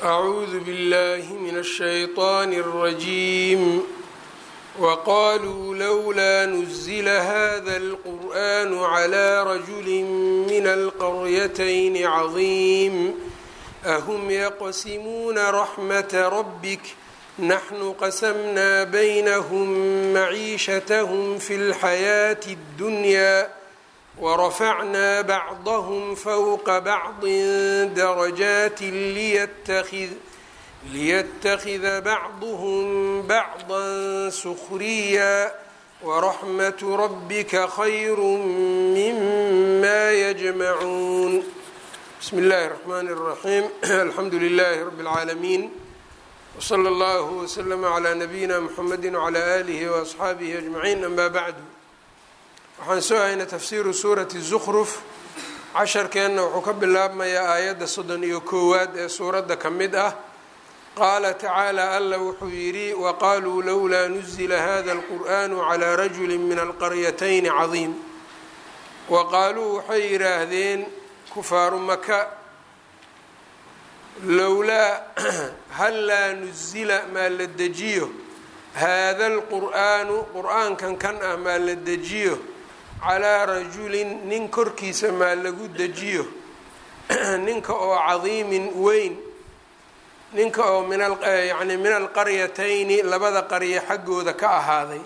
أعوذ بالله من الشيطان الرجيم وقالوا لولا نزل هذا القرآن على رجل من القريتين عظيم أهم يقسمون رحمة ربك نحن قسمنا بينهم معيشتهم في الحياة الدنيا ورفعنا بعضهم فوق بعض درجات ليتخذ ليتخذ بعضهم بعضا سخريا ورحمة ربك خير مما يجمعون بسم الله الرحمن الرحيم الحمد لله رب العالمين وصلى الله وسلم على نبيina mحamedi وعlى آlihi وأصxaabihi أجمaعين أma bعdu waxaan soo haynay tafsiru suurati الزkruf casharkeenna wuxuu ka bilaabmayaa aayadda soddon iyo koowaad ee suuradda ka mid ah qaala tacaalى alla wuxuu yidhi waqaluu lowlaa nuzila hada الqur'an عlى rajuli min alqaryatayn caظiim waqaaluu waxay yidhaahdeen kufaaru maka lowlaa hallaa nuzila maa la dejiyo haada alqur'aanu qur-aankan kan ah maa la dejiyo calaa rajulin nin korkiisa maa lagu dejiyo ninka oo cadiimin weyn ninka oo min yani min alqaryatayni labada qarya xaggooda ka ahaaday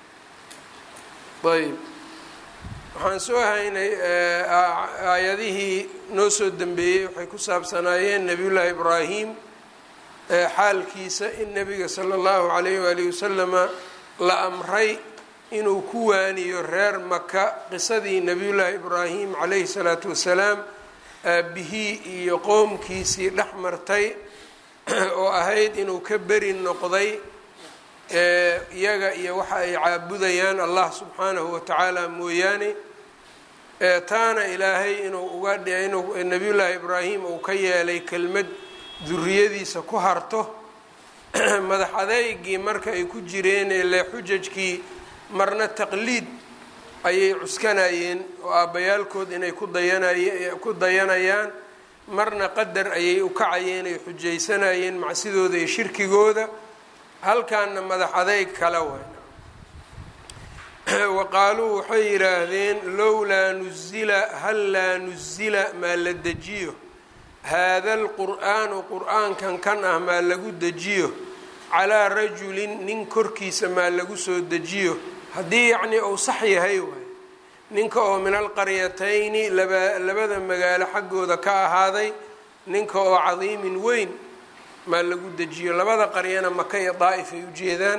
ayb waxaan soo haynay aayadihii noo soo dembeeyey waxay ku saabsanaayeen nebiyullaahi ibraahim xaalkiisa in nebiga sala allahu calayh waalihi wasalama la amray inuu ku waaniyo reer maka qisadii nebiyullaahi ibraahim calayhi salaatu wasalaam aabihii iyo qoomkiisii dhex martay oo ahayd inuu ka beri noqday iyaga iyo waxa ay caabudayaan allah subxaanahu watacaala mooyaane taana ilaahay inuu uga inuu nebiyullaahi ibraahim uu ka yeelay kelmad duriyadiisa ku harto madax adeygii marka ay ku jireen ile xujajkii marna taqliid ayay cuskanayeen oo aabbayaalkood inay ku dayanay ku dayanayaan marna qadar ayay u kacayeen ay xujaysanayeen macsidooda iyo shirkigooda halkaana madax adeyg kala wayn waqaaluu waxay yidhaahdeen lowlaa nuzila hallaa nuzila maa la dejiyo haada alqur'aanu qur-aankan kan ah maa lagu dejiyo calaa rajulin nin korkiisa maa lagu soo dejiyo haddii yacnii uu sax yahay waay ninka oo min alqaryatayni laba labada magaalo xaggooda ka ahaaday ninka oo cadiimin weyn maa lagu dejiyo labada qaryana maka iyo daa'if ay ujeedaan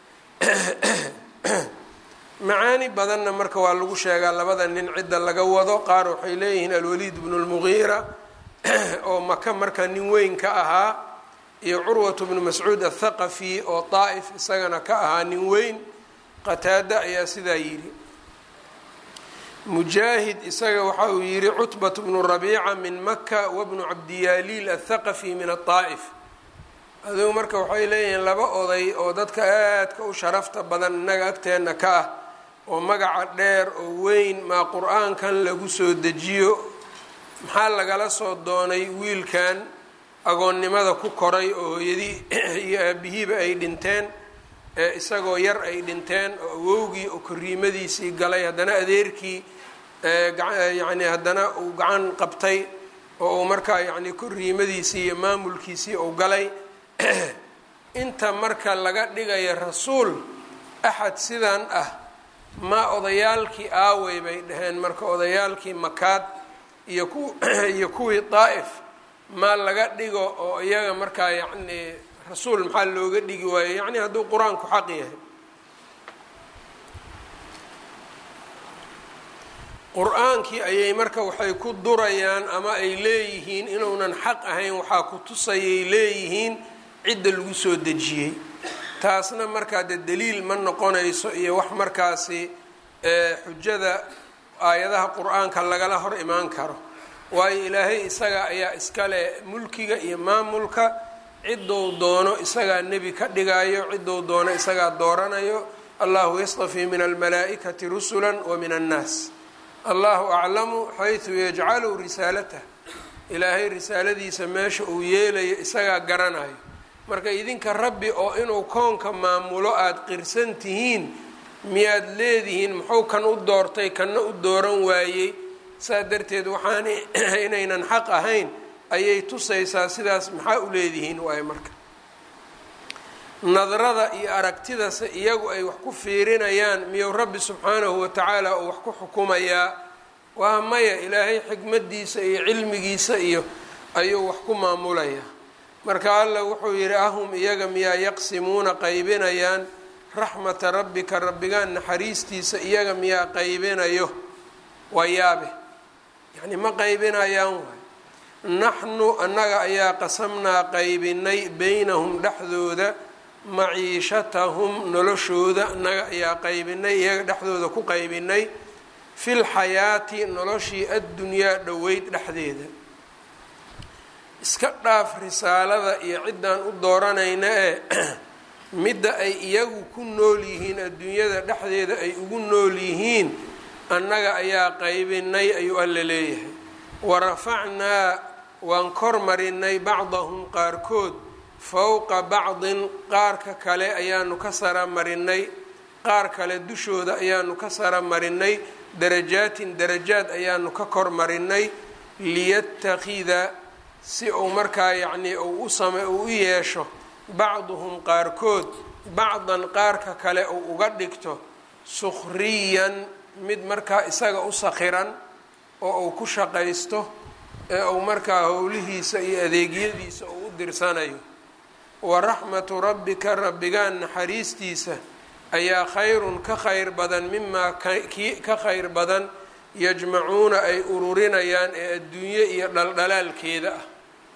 macaani badanna marka waa lagu sheegaa labada nin cidda laga wado qaar waxay leeyihiin alwaliid bnu lmugiira oo maka marka nin weyn ka ahaa iyo curwatu bnu mascuud athaqafi oo daa'if isagana ka ahaa nin weyn qataada ayaa sidaa yidhi mujaahid isaga waxa uu yidhi cutbat bnu rabiica min maka wabnu cabdiyaaliil athaqafi min adaa'if adugu marka waxay leeyihiin laba oday oo dadka aadka u sharafta badan innaga agteenna ka ah oo magaca dheer oo weyn maa qur-aankan lagu soo dejiyo maxaa lagala soo doonay wiilkan agoonnimada ku koray oo hooyadii iyo aabihiiba ay dhinteen ee isagoo yar ay dhinteen oo awowgii oo koriimadiisii galay haddana adeerkii yacni haddana uu gacan qabtay oo uu markaa yacni koriimadiisii iyo maamulkiisii uu galay inta marka laga dhigayo rasuul axad sidan ah ma odayaalkii aawey bay dhaheen marka odayaalkii makaad iyo ku iyo kuwii daa'if ma laga dhigo oo iyaga markaa yacni rasuul maxaa looga dhigi waayo yacni hadduu qur-aanku xaq yahay qur-aankii ayay marka waxay ku durayaan ama ay leeyihiin inuunan xaq ahayn waxaa ku tusayay leeyihiin cidda lagu soo dejiyey taasna markaa dee daliil ma noqonayso iyo wax markaasi xujada aayadaha qur-aanka lagala hor imaan karo waayo ilaahay isaga ayaa iskale mulkiga iyo maamulka ciddou doono isagaa nebi ka dhigayo ciddou doono isagaa dooranayo allahu yastafii min almalaa'ikati rusula wa min annaas allahu aclamu xaysu yajcalu risaalatah ilaahay risaaladiisa meesha uu yeelayo isagaa garanayo marka idinka rabbi oo inuu koonka maamulo aada qirsan tihiin miyaad leedihiin muxuu kan u doortay kanna u dooran waayey saa darteed waxaan inaynan xaq ahayn ayay tusaysaa sidaas maxaa u leedihiin waayo marka nadrada iyo aragtidase iyagu ay wax ku fiirinayaan miyuu rabbi subxaanahu watacaala uu wax ku xukumayaa waa maya ilaahay xikmadiisa iyo cilmigiisa iyo ayuu wax ku maamulayaa marka allah wuxuu yidhi ahum iyaga miyaa yaqsimuuna qaybinayaan raxmata rabbika rabbigaan naxariistiisa iyaga miyaa qaybinayo waa yaabe yacni ma qaybinayaan waay naxnu annaga ayaa qasamnaa qaybinay beynahum dhexdooda maciishatahum noloshooda annaga ayaa qaybinay iyaga dhexdooda ku qaybinay fi lxayaati noloshii addunyaa dhoweyd dhexdeeda iska dhaaf risaalada iyo ciddaan u dooranayna ee midda ay iyagu ku nool yihiin adduunyada dhexdeeda ay ugu nool yihiin annaga ayaa qaybinay ayuu alla leeyahay warafacnaa waan kor marinay bacdahum qaarkood fowqa bacdin qaarka kale ayaanu ka sara marinay qaar kale dushooda ayaanu ka sara marinay darajaatin darajaad ayaanu ka kor marinay liyattakhida si uu markaa yacnii uu usame uu u yeesho bacduhum qaarkood bacdan qaarka kale uu uga dhigto sukhriyan mid markaa isaga u sakhiran oo uu ku shaqaysto ee uu markaa howlihiisa iyo adeegyadiisa uu u dirsanayo wa raxmatu rabbika rabbigaan naxariistiisa ayaa khayrun ka khayr badan mimaa kii ka khayr badan yajmacuuna ay ururinayaan ee adduunye iyo dhaldhalaalkeeda ah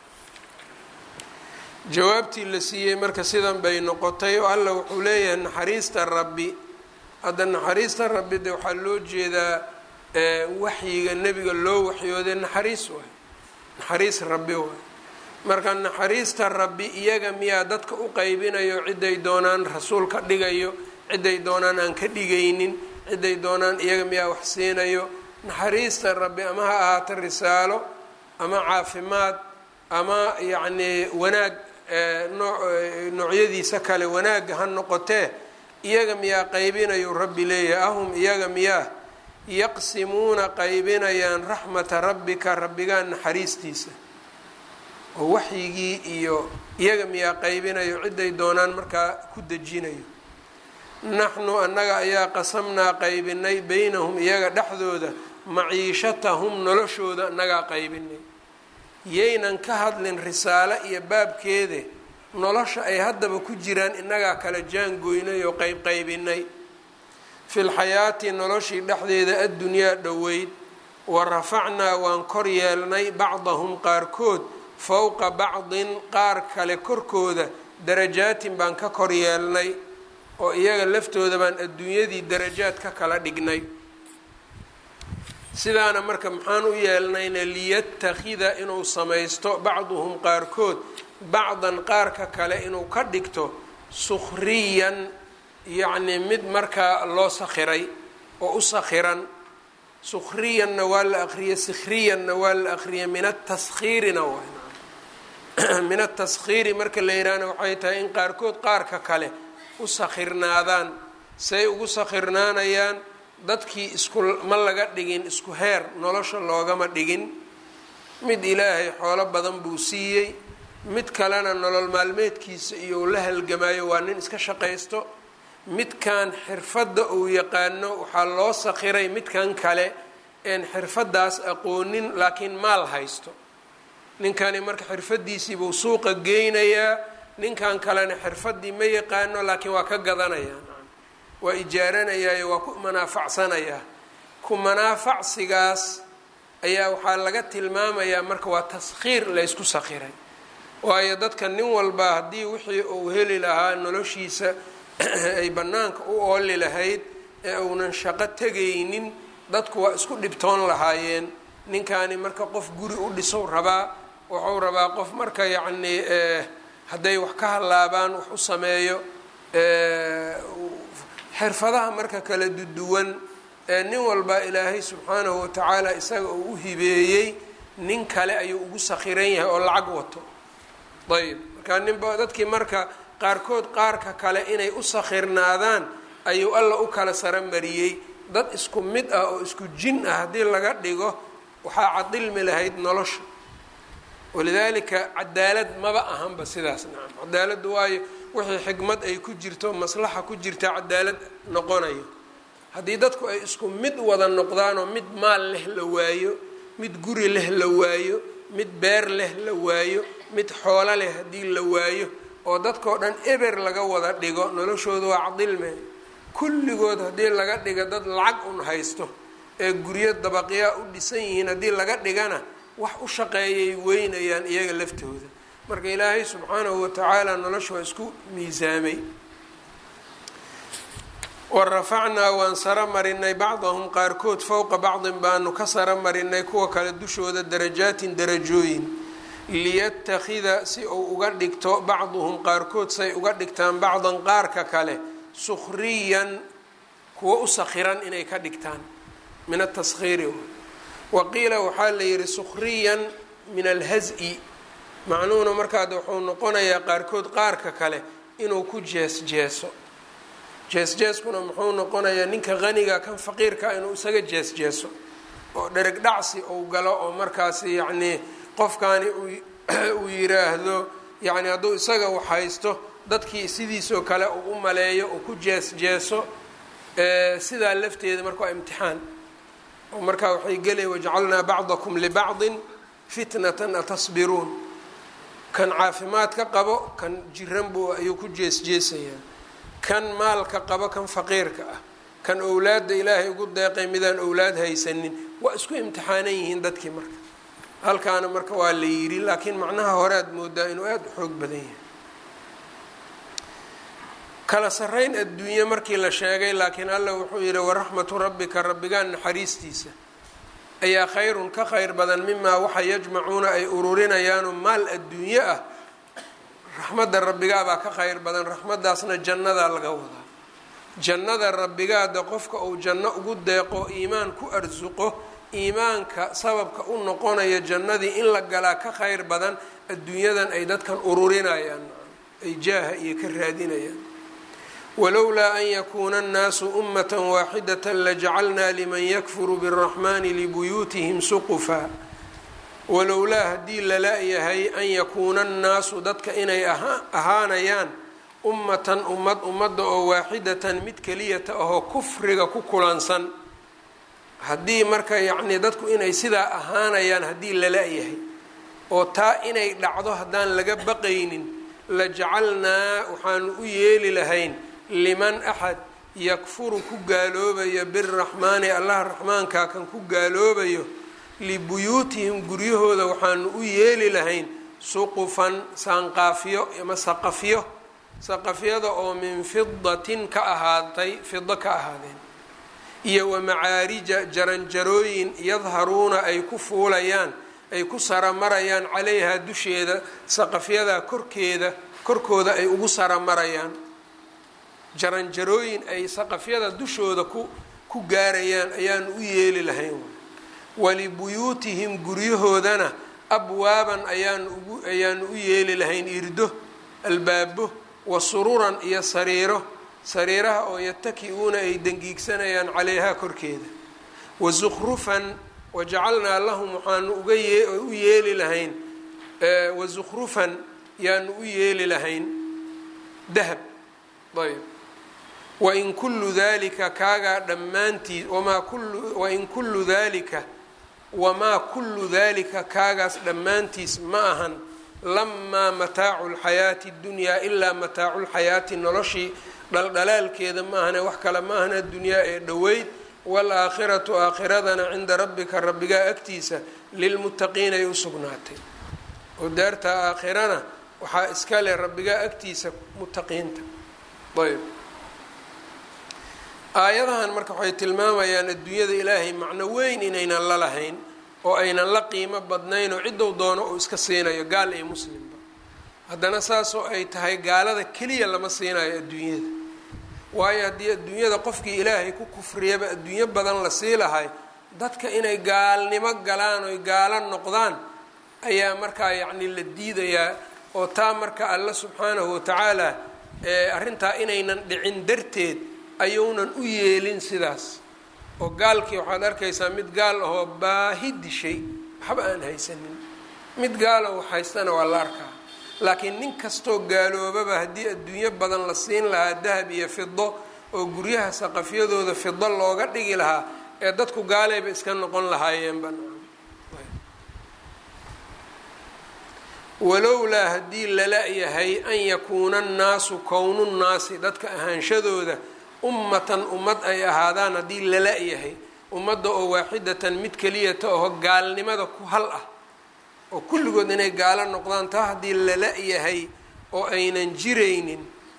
jawaabtii la siiyey marka sidan bay noqotay oo alla wuxuu leeyahay naxariista rabbi hadda naxariista rabbi de waxaa loo jeedaa waxyiga nebiga loo waxyooday naxariis waay naxariis rabbi waay marka naxariista rabbi iyaga miyaa dadka u qaybinayo ciday doonaan rasuul ka dhigayo ciday doonaan aan ka dhigaynin ciday doonaan iyaga miyaa wax siinayo naxariista rabbi ama ha ahaato risaalo ama caafimaad ama yacnii wanaag noocyadiisa kale wanaagga ha noqotee iyaga miyaa qaybinayu rabbi leeyahay ahum iyaga miyaa yaqsimuuna qaybinayaan raxmata rabbika rabbigaan naxariistiisa oo waxyigii iyo iyaga miyaa qaybinayo ciday doonaan markaa ku dejinayo naxnu annaga ayaa qasamnaa qaybinay beynahum iyaga dhexdooda maciishatahum noloshooda annagaa qaybinay yaynan ka hadlin risaalo iyo baabkeede nolosha ay haddaba ku jiraan innagaa kala jaangoynay oo qeybqaybinay fi lxayaati noloshii dhexdeeda addunyaa dhoweyd wa rafacnaa waan kor yeelnay bacdahum qaarkood fowqa bacdin qaar kale korkooda darajaatin baan ka kor yeelnay oo iyaga laftooda baan adduunyadii darajaad ka kala dhignay sidaana marka maxaan u yeelnayna liyattakhida inuu samaysto bacduhum qaarkood bacdan qaarka kale inuu ka dhigto sukhriyan yacnii mid markaa loo sakhiray oo u sakhiran sukhriyanna waa la aqriyay sikhriyanna waa la aqriyay min ataskhiirina waa min ataskhiiri marka la yidhaahna waxay tahay in qaarkood qaarka kale u sakhirnaadaan say ugu sakhirnaanayaan dadkii isku ma laga dhigin isku heer nolosha loogama dhigin mid ilaahay xoolo badan buu siiyey mid kalena nolol maalmeedkiisa iyo uu la halgamaayo waa nin iska shaqaysto midkan xirfadda uu yaqaano waxaa loo sakhiray midkan kale een xirfaddaas aqoonin laakiin maal haysto ninkani marka xirfaddiisii buu suuqa geynayaa ninkan kalena xirfaddii ma yaqaano laakiin waa ka gadanayaa waa ijaaranayaayo waa ku manaafacsanayaa ku manaafacsigaas ayaa waxaa laga tilmaamayaa marka waa taskhiir laysku sakhiray waayo dadka nin walba haddii wixii uu heli lahaa noloshiisa ay bannaanka u ooli lahayd ee uunan shaqo tegaynin dadku waa isku dhibtoon lahaayeen ninkani marka qof guri u dhisow rabaa wuxuu rabaa qof marka yacnii hadday wax ka hallaabaan wax u sameeyo xirfadaha marka kala duduwan ee nin walba ilaahay subxaanahu watacaala isaga uu u hibeeyey nin kale ayuu ugu sakhiran yahay oo lacag wato ayb markaa ninba dadkii marka qaarkood qaarka kale inay u sakhirnaadaan ayuu alla u kala saramariyey dad isku mid ah oo isku jin ah haddii laga dhigo waxaa cadilmi lahayd nolosha walidaalika cadaalad maba ahanba sidaas nacam cadaaladdu waayo wixii xikmad ay ku jirto maslaxa ku jirta cadaalad noqonayo haddii dadku ay isku mid wada noqdaanoo mid maal leh la waayo mid guri leh la waayo mid beer leh la waayo mid xoolo leh haddii la waayo oo dadkao dhan eber laga wada dhigo noloshooda waa cadilme kulligood haddii laga dhiga dad lacag un haysto ee guryo dabaqyaa u dhisan yihiin haddii laga dhigana wax u shaqeeyay weynayaan iyaga laftooda marka ilaahay subxaanahu watacaala nolosha waa isku miisaamay wa rafacnaa waan sara marinay bacdahum qaarkood fowqa bacdin baanu ka sara marinay kuwa kale dushooda darajaatin darajooyin liyattakhida si uu uga dhigto bacduhum qaarkood say uga dhigtaan bacdan qaarka kale sukhriyan kuwa u sakhiran inay ka dhigtaan min ataskhiiri wa qiila waxaa la yihi sukhriyan min alhaz-i macnuhuna markaad wuxuu noqonayaa qaarkood qaarka kale inuu ku jees jeeso jees-jeeskuna muxuu noqonayaa ninka qaniga kan faqiirka inuu isaga jees-jeeso oo dhereg dhacsi uu galo oo markaasi yacnii qofkaani uu yiraahdo yacni hadduu isaga wax haysto dadkii sidiisoo kale uu u maleeyo uu ku jees-jeeso sidaa lafteeda marka waa imtixaan oo markaa waxay gelaya wajacalnaa bacdakum libacdin fitnatan atasbiruun kan caafimaadka qabo kan jiran buu ayuu ku jees-jeesayaa kan maalka qabo kan faqiirka ah kan owlaadda ilaahay ugu deeqay midaan owlaad haysanin waa isku imtixaanan yihiin dadkii marka halkaana marka waa la yidhi laakiin macnaha hore aad moodaa inuu aada u xoog badan yahay kala sarreyn adduunye markii la sheegay laakiin allah wuxuu yidhi waraxmatu rabbika rabbigaan naxariistiisa ayaa khayrun ka khayr badan mimaa waxa yajmacuuna ay ururinayaanu maal adduunye ah raxmadda rabbigaabaa ka khayr badan raxmaddaasna jannadaa laga wadaa jannada rabbigaada qofka uu janno ugu deeqo iimaan ku arsuqo iimaanka sababka u noqonaya jannadii in la galaa ka khayr badan adduunyadan ay dadkan ururinayaan ay jaaha iyo ka raadinayaan walowlaa an yakuuna annaasu ummata waaxidata lajacalnaa liman yakfuru biraxmani libuyuutihim suqufa walowlaa haddii lala-yahay an yakuuna annaasu dadka inay ahaanayaan ummatan ummad ummadda oo waaxidatan mid keliyata ahoo kufriga ku kulansan haddii marka yacnii dadku inay sidaa ahaanayaan haddii lala-yahay oo taa inay dhacdo haddaan laga baqaynin la jacalnaa waxaanu u yeeli lahayn liman axad yakfuru ku gaaloobayo biraxmaani allah raxmaankaa kan ku gaaloobayo libuyuutihim guryahooda waxaanu u yeeli lahayn suqufan saanqaafiyo ama saqafyo saqafyada oo min fidatin ka ahaatay fido ka ahaadeen iyo wa macaarija jaranjarooyin yadharuuna ay ku fuulayaan ay ku saramarayaan calayhaa dusheeda saqafyadaa korkeeda korkooda ay ugu saramarayaan jaranjarooyin ay saqafyada dushooda ku ku gaarayaan ayaanu u yeeli lahayn walibuyuutihim guryahoodana abwaaban ayaanu ugu ayaanu u yeeli lahayn irdo albaabo wa sururan iyo sariiro sariiraha oo yataki-uuna ay dangiigsanayaan calayhaa korkeeda wa zukhrufan wajacalnaa lahum waxaanu uga yee u yeeli lahayn wa zukhrufan yaanu u yeeli lahayn dahab ayb wain kullu dalika kaagaa dhammaantiis wamaa kullu wain kullu dalika wamaa kullu dalika kaagaas dhammaantiis ma ahan lamaa mataacu lxayaati ddunyaa ilaa mataacu lxayaati noloshii dhaldhalaalkeeda ma ahane wax kale ma ahana dunyaa ee dhoweyd waalaakhiratu aakhiradana cinda rabbika rabbigaa agtiisa lilmuttaqiina ay u sugnaatay oo daartaa aakhirana waxaa iska leh rabbigaa agtiisa muttaqiinta ayb aayadahan marka waxay tilmaamayaan adduunyada ilaahay macno weyn inaynan la lahayn oo aynan la qiimo badnayn oo ciddou doono uu iska siinayo gaal iyo muslimba haddana saasoo ay tahay gaalada keliya lama siinayo adduunyada waayo haddii adduunyada qofkii ilaahay ku kufriyaba adduunyo badan la sii lahay dadka inay gaalnimo galaan oy gaalo noqdaan ayaa markaa yacni la diidayaa oo taa marka alla subxaanahu watacaala arrintaa inaynan dhicin darteed ayuunan u yeelin sidaas oo gaalkii waxaad arkaysaa mid gaal ahoo baahi dishay waxba aan haysanin mid gaalo wax haystana waa la arkaa laakiin nin kastoo gaaloobaba haddii adduunyo badan la siin lahaa dahab iyo fido oo guryaha saqafyadooda fido looga dhigi lahaa ee dadku gaaleyba iska noqon lahaayeenba walowlaa haddii lala yahay an yakuuna annaasu kownu nnaasi dadka ahaanshadooda ummatan ummad ay ahaadaan haddii lala yahay ummadda oo waaxidatan mid keliyata oho gaalnimada ku hal ah oo kulligood inay gaalo noqdaan taa haddii lala yahay oo aynan jiraynin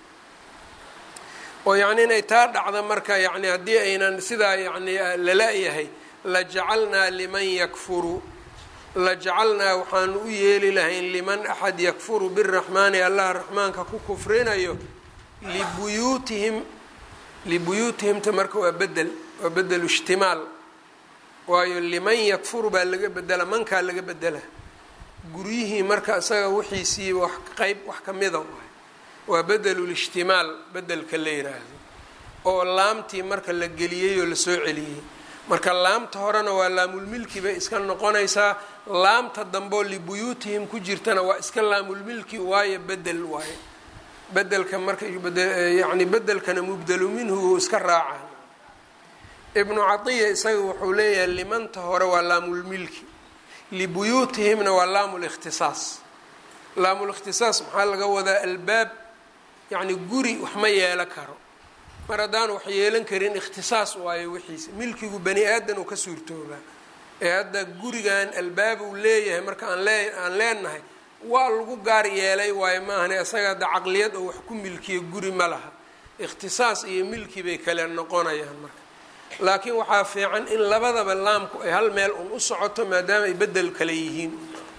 oo yacni inay taa dhacda marka yacni haddii aynan sidaa yacni lala yahay la jacalnaa liman yakfuru la jacalnaa waxaanu u yeeli lahayn liman axad yakfuru biraxmaani allah raxmaanka ku kufrinayo libuyuutihim libuyuutihimta marka waa bedel waa bedelu ishtimaal waayo liman yakfuru baa laga bedela mankaa laga bedela guryihii marka isaga wixiisii wax qeyb wax ka mida waay waa bedelulishtimaal bedelka la yiraahdo oo laamtii marka la geliyey oo lasoo celiyey marka laamta horena waa laamulmilki bay iska noqonaysaa laamta dambeo libuyuutihim ku jirtana waa iska laamulmilki waayo bedel waayo bedelka marka yani bedelkana mubdelu minhu wuu iska raaca ibnu catiya isaga wuxuu leeyahay limanta hore waa laamulmilki libuyuutihimna waa laamlikhtisaas laamul-ikhtisaas maxaa laga wadaa albaab yacni guri wax ma yeelo karo mar haddaan wax yeelan karin ikhtisaas waayo wixiisa milkigu bani aadan uu ka suurtoobaa ee hadda gurigan albaab uu leeyahay marka aan lee aan leenahay waa lagu gaar yeelay waayo maahane isaga hadda caqliyad oo wax ku milkiya guri ma laha ikhtisaas iyo milki bay kale noqonayaan marka laakiin waxaa fiican in labadaba laamku ay hal meel un u socoto maadaama ay bedel kale yihiin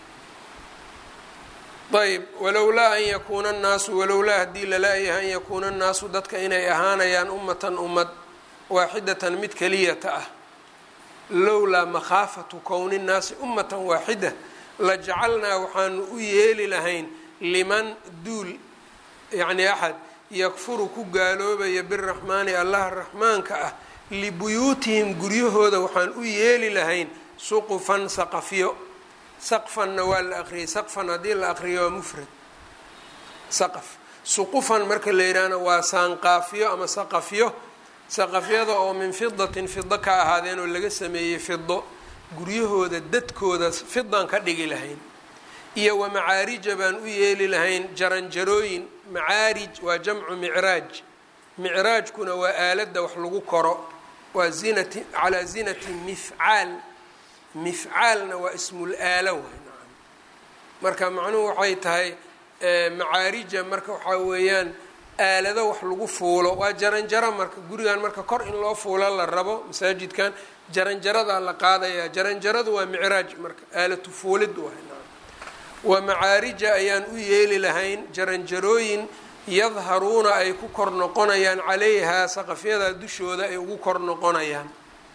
ayb walowlaa an yakuuna annaasu walowlaa haddii lala-yahay an yakuuna annaasu dadka inay ahaanayaan ummatan ummad waaxidatan mid keliyata ah lowlaa makhaafatu kowni nnaasi ummatan waaxida la jacalnaa waxaanu u yeeli lahayn liman duul yacni axad yakfuru ku gaaloobaya biraxmaani allaha raxmaanka ah libuyuutihim guryahooda waxaan u yeeli lahayn suqufan saqafyo saqfanna waa la aqriyay saqfan haddii la aqriyo waa mufrad saqaf suqufan marka la yidhaahna waa saanqaafiyo ama saqafyo saqafyada oo min fidatin fido ka ahaadeen oo laga sameeyey fido guryahooda dadkooda fidan ka dhigi lahayn iyo wa macaarija baan u yeeli lahayn jaranjarooyin macaarij waa jamcu micraaj micraajkuna waa aaladda wax lagu koro waa zinati calaa zinati mifcaal mifcaalna waa ismul aala way nacam marka macnuhu waxay tahay macaarija marka waxaa weeyaan aalado wax lagu fuulo waa jaranjaro marka gurigan marka kor in loo fuulo la rabo masaajidkan jaranjaradaa la qaadayaa jaranjaradu waa micraaj marka aalatu fuulid waay nacam wa macaarija ayaan u yeeli lahayn jaranjarooyin yadharuuna ay ku kor noqonayaan calayhaa saqafyadaa dushooda ay ugu kor noqonayaan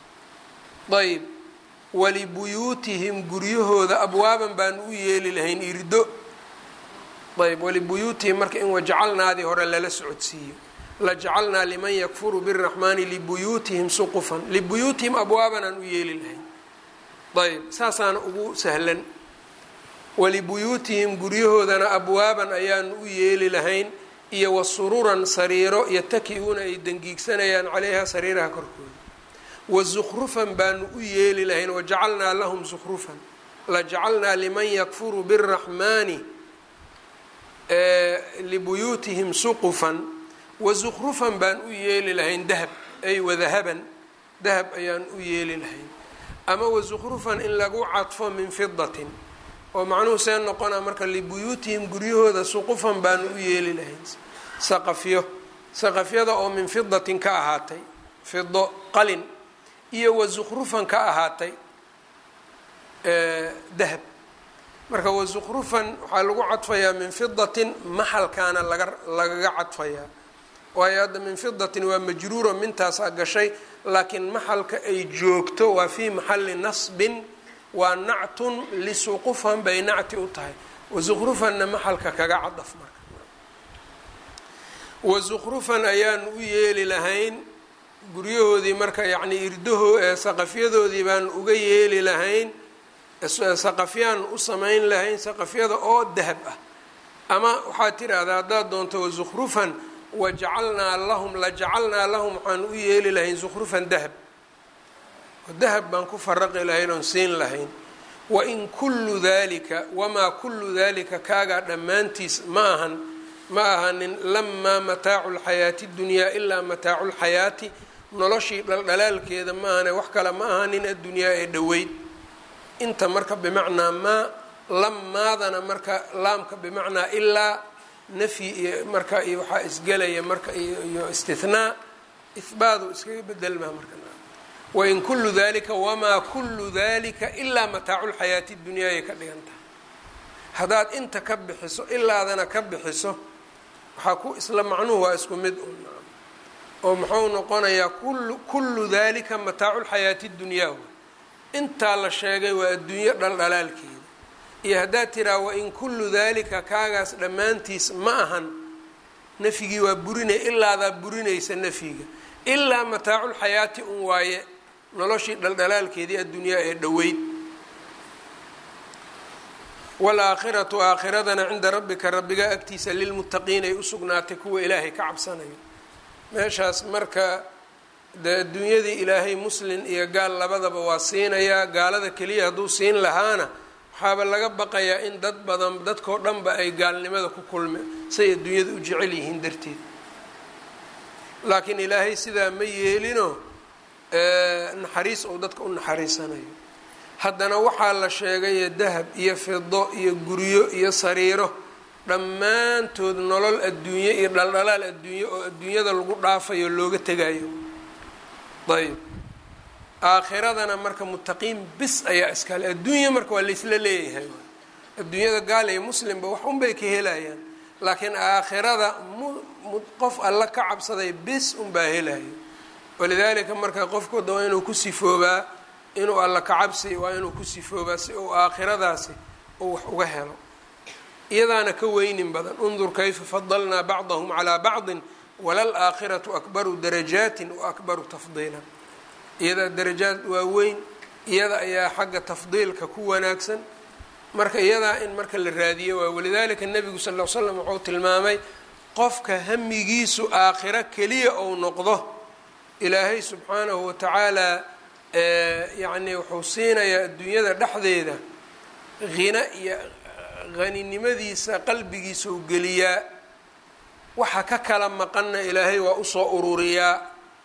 ayb walibuyuutihim guryahooda abwaaban baanu u yeeli lahayn irdo ayb walibuyuutihim marka in wajacalnaadii hore lala socodsiiyo lajacalnaa liman yakfuru biraxmaani libuyuutihim suqufan libuyuutihim abwaaban aan u yeeli lahayn ayb saasaana ugu sahlan walibuyuutihim guryahoodana abwaaban ayaanu u yeeli lahayn iyo wasururan sariiro yataki-uuna ay dangiigsanayaan caleyha sariiraha korkooda wazukhrufan baanu u yeeli lahayn wajacalnaa lahum zukhrufan lajacalnaa liman yakfuru biraxmaani libuyuutihim suqufan wazukhrufan baan u yeeli lahayn dahab ay wadahaban dahab ayaan u yeeli lahayn ama wazukhrufan in lagu cadfo min fidatin oo macnuhu see noqonaa marka libuyuutihim guryahooda suqufan baanu u yeeli lahayn saqafyo saqafyada oo min fidatin ka ahaatay fido qalin iyo wazukhrufan ka ahaatay dahab marka wazukhrufan waxaa lagu cadfayaa min fidatin maxalkaana laga lagaga cadfayaa waayo hadda min fidatin waa majruura mintaasaa gashay laakiin maxalka ay joogto waa fii maxali nasbin waa nactun lisuqufan bay nacti u tahay wasuqrufanna maxalka kaga cadaf marka wasuqrufan ayaan u yeeli lahayn guryahoodii marka yacnii irdaho saqafyadoodii baan uga yeeli lahayn saqafyaan u samayn lahayn saqafyada oo dahab ah ama waxaad tidhaahdaa haddaad doonto wasukrufan wajacalnaa lahum lajacalnaa lahum waxaan u yeeli lahayn sukhrufan dahab dahab baan ku faraqi lahayn oon siin lahayn wain kullu dalika wamaa kullu dalika kaagaa dhammaantiis ma ahan ma ahanin lamaa mataacu lxayaati dunyaa ilaa mataacu lxayaati noloshii dhaldhalaalkeeda ma ahane wax kale ma ahanin addunyaa ee dhoweyd inta marka bimacnaa maa lamaadana marka laamka bimacnaa ilaa nafyi iyo marka iyo waxaa isgelaya marka iyo istihnaa ihbaadu iskaga bedelmaa marka wain kullu dalika wamaa kullu dalika ilaa mataacu lxayaati dunyaa ay ka dhigan tahay haddaad inta ka bixiso ilaadana ka bixiso waxaa ku isla macnuhu waa isku mid un oo muxuu noqonayaa kullu kullu dalika mataacu lxayaati dunyaa intaa la sheegay waa adduunyo dhaldhalaalkeeda iyo haddaad tiraa wain kullu dalika kaagaas dhammaantiis ma ahan nafyigii waa burinay ilaadaa burinaysa nafyiga ilaa mataaculxayaati un waaye noloshii dhaldhalaalkeedii addunyaa ee dhoweyd waalaakhiratu aakhiradana cinda rabbika rabbiga agtiisa lilmuttaqiin ay u sugnaatay kuwa ilaahay ka cabsanayo meeshaas marka dee adduunyadii ilaahay muslin iyo gaal labadaba waa siinayaa gaalada keliya hadduu siin lahaana waxaaba laga baqayaa in dad badan dadkoo dhanba ay gaalnimada ku kulme say adduunyada u jecel yihiin darteed laakiin ilaahay sidaa ma yeelino naxariis ou dadka u naxariisanayo haddana waxaa la sheegay dahab iyo fido iyo guryo iyo sariiro dhammaantood nolol adduunye iyo dhaldhalaal adduunye oo adduunyada lagu dhaafayo looga tegayo ayb aakhiradana marka muttaqiin bis ayaa iskale adduunya marka waa laysla leeyahay adduunyada gaal iyo muslimba wax unbay ka helayaan laakiin aakhirada qof alla ka cabsaday bis unbaa helayo walidaalika marka qofkooda waa inuu ku sifoobaa inuu alla ka cabsi waa inuu ku sifoobaa si uu aakhiradaasi uu wax uga helo iyadaana ka weynin badan undur kayfa fadalnaa bacdahum calaa bacdin walal aakhiratu akbaru darajaatin wa akbaru tafdiila iyadaa darajaad waa weyn iyada ayaa xagga tafdiilka ku wanaagsan marka iyadaa in marka la raadiyo waa walidaalika nebigu sal ll l slam wuxuu tilmaamay qofka hamigiisu aakhiro keliya ou noqdo ilaahay subxaanahu watacaala yacni wuxuu siinayaa adduunyada dhexdeeda hina iyo haninimadiisa qalbigiisa u geliyaa waxa ka kala maqanna ilaahay waa usoo ururiyaa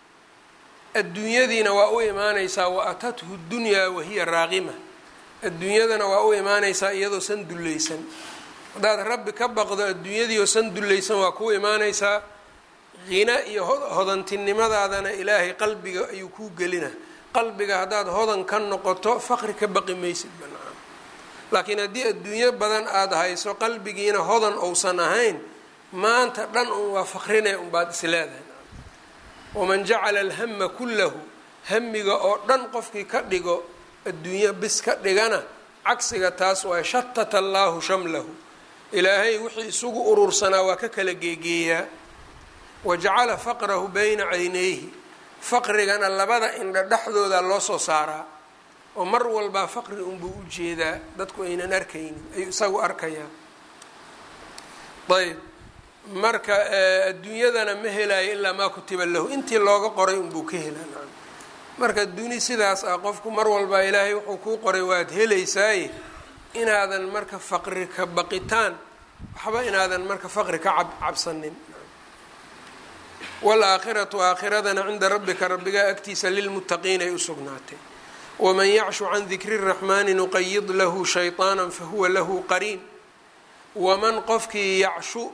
adduunyadiina waa u imaanaysaa wa atathu dunyaa wahiya raaqima adduunyadana waa u imaanaysaa iyadoo san dullaysan haddaad rabbi ka baqdo adduunyadii oo san dullaysan waa kuu imaanaysaa hina iyo hodantinimadaadana ilaahay qalbiga ayuu kuu gelina qalbiga haddaad hodan ka noqoto faqri ka baqi maysid banaan laakiin haddii adduunyo badan aada hayso qalbigiina hodan ousan ahayn maanta dhan un waa faqrinay unbaad is leedahay waman jacala alhama kullahu hamiga oo dhan qofkii ka dhigo adduunyo bis ka dhigana cagsiga taas waa shatata allaahu shamlahu ilaahay wixii isugu urursanaa waa ka kala geegeeyaa wajacala faqrahu bayna caynayhi faqrigana labada indha dhexdooda loo soo saaraa oo mar walbaa faqri unbuu u jeedaa dadku aynan arkaynin ayuu isagu arkayaa ayb marka adduunyadana ma helayo ilaa maa kutiba lahu intii looga qoray unbuu ka helaa marka duni sidaas ah qofku mar walbaa ilaahay wuxuu kuu qoray waad helaysaaye inaadan marka faqri ka baqitaan waxba inaadan marka faqri ka cabsanin waalaakhiratu aakhiradana cinda rabbika rabbigaa agtiisa lilmuttaqiin ay u sugnaatay waman yacshu can dikri raxmaani nuqayid lahu shayطaana fahuwa lahu qariin waman qofkii yacshu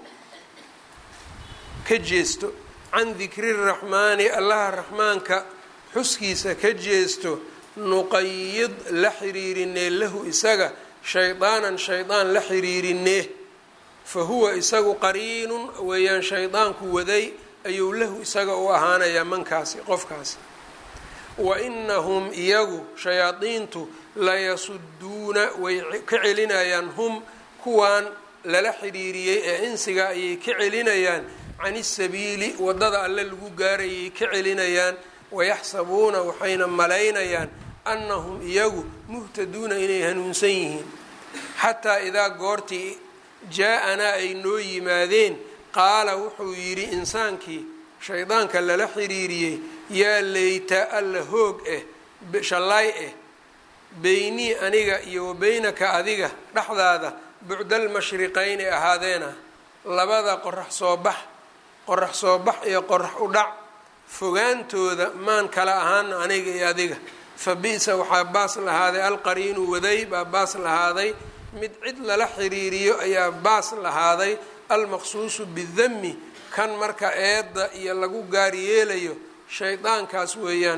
ka jeesto can dikri raxmaani allaha raxmaanka xuskiisa ka jeesto nuqayid la xiriirinee lahu isaga shaydaanan shaydaan la xiriirinee fa huwa isagu qariinun weeyaan shaydaanku waday ayuu lahu isaga u ahaanayaa mankaasi qofkaasi wa inahum iyagu shayaadiintu layasuduuna way ka celinayaan hum kuwaan lala xidhiiriyey ee insiga ayay ka celinayaan can isabiili waddada alle lagu gaarayay ka celinayaan wayaxsabuuna waxayna malaynayaan annahum iyagu muhtaduuna inay hanuunsan yihiin xataa idaa goortii jaa-anaa ay noo yimaadeen qaala wuxuu yidhi insaankii shaydaanka lala xiriiriyey yaa leyta alla hoog eh shallaay eh beynii aniga iyo wa beynaka adiga dhexdaada bucdal mashriqayni ahaadeena labada qorax soo bax qorax soo bax iyo qorax u dhac fogaantooda maan kala ahaana aniga iyo adiga fa bi-sa waxaa baas lahaaday alqariinu waday baa baas lahaaday mid cid lala xiriiriyo ayaa baas lahaaday almaqsuusu bidami kan marka eedda iyo lagu gaar yeelayo shaydaankaas weeyaan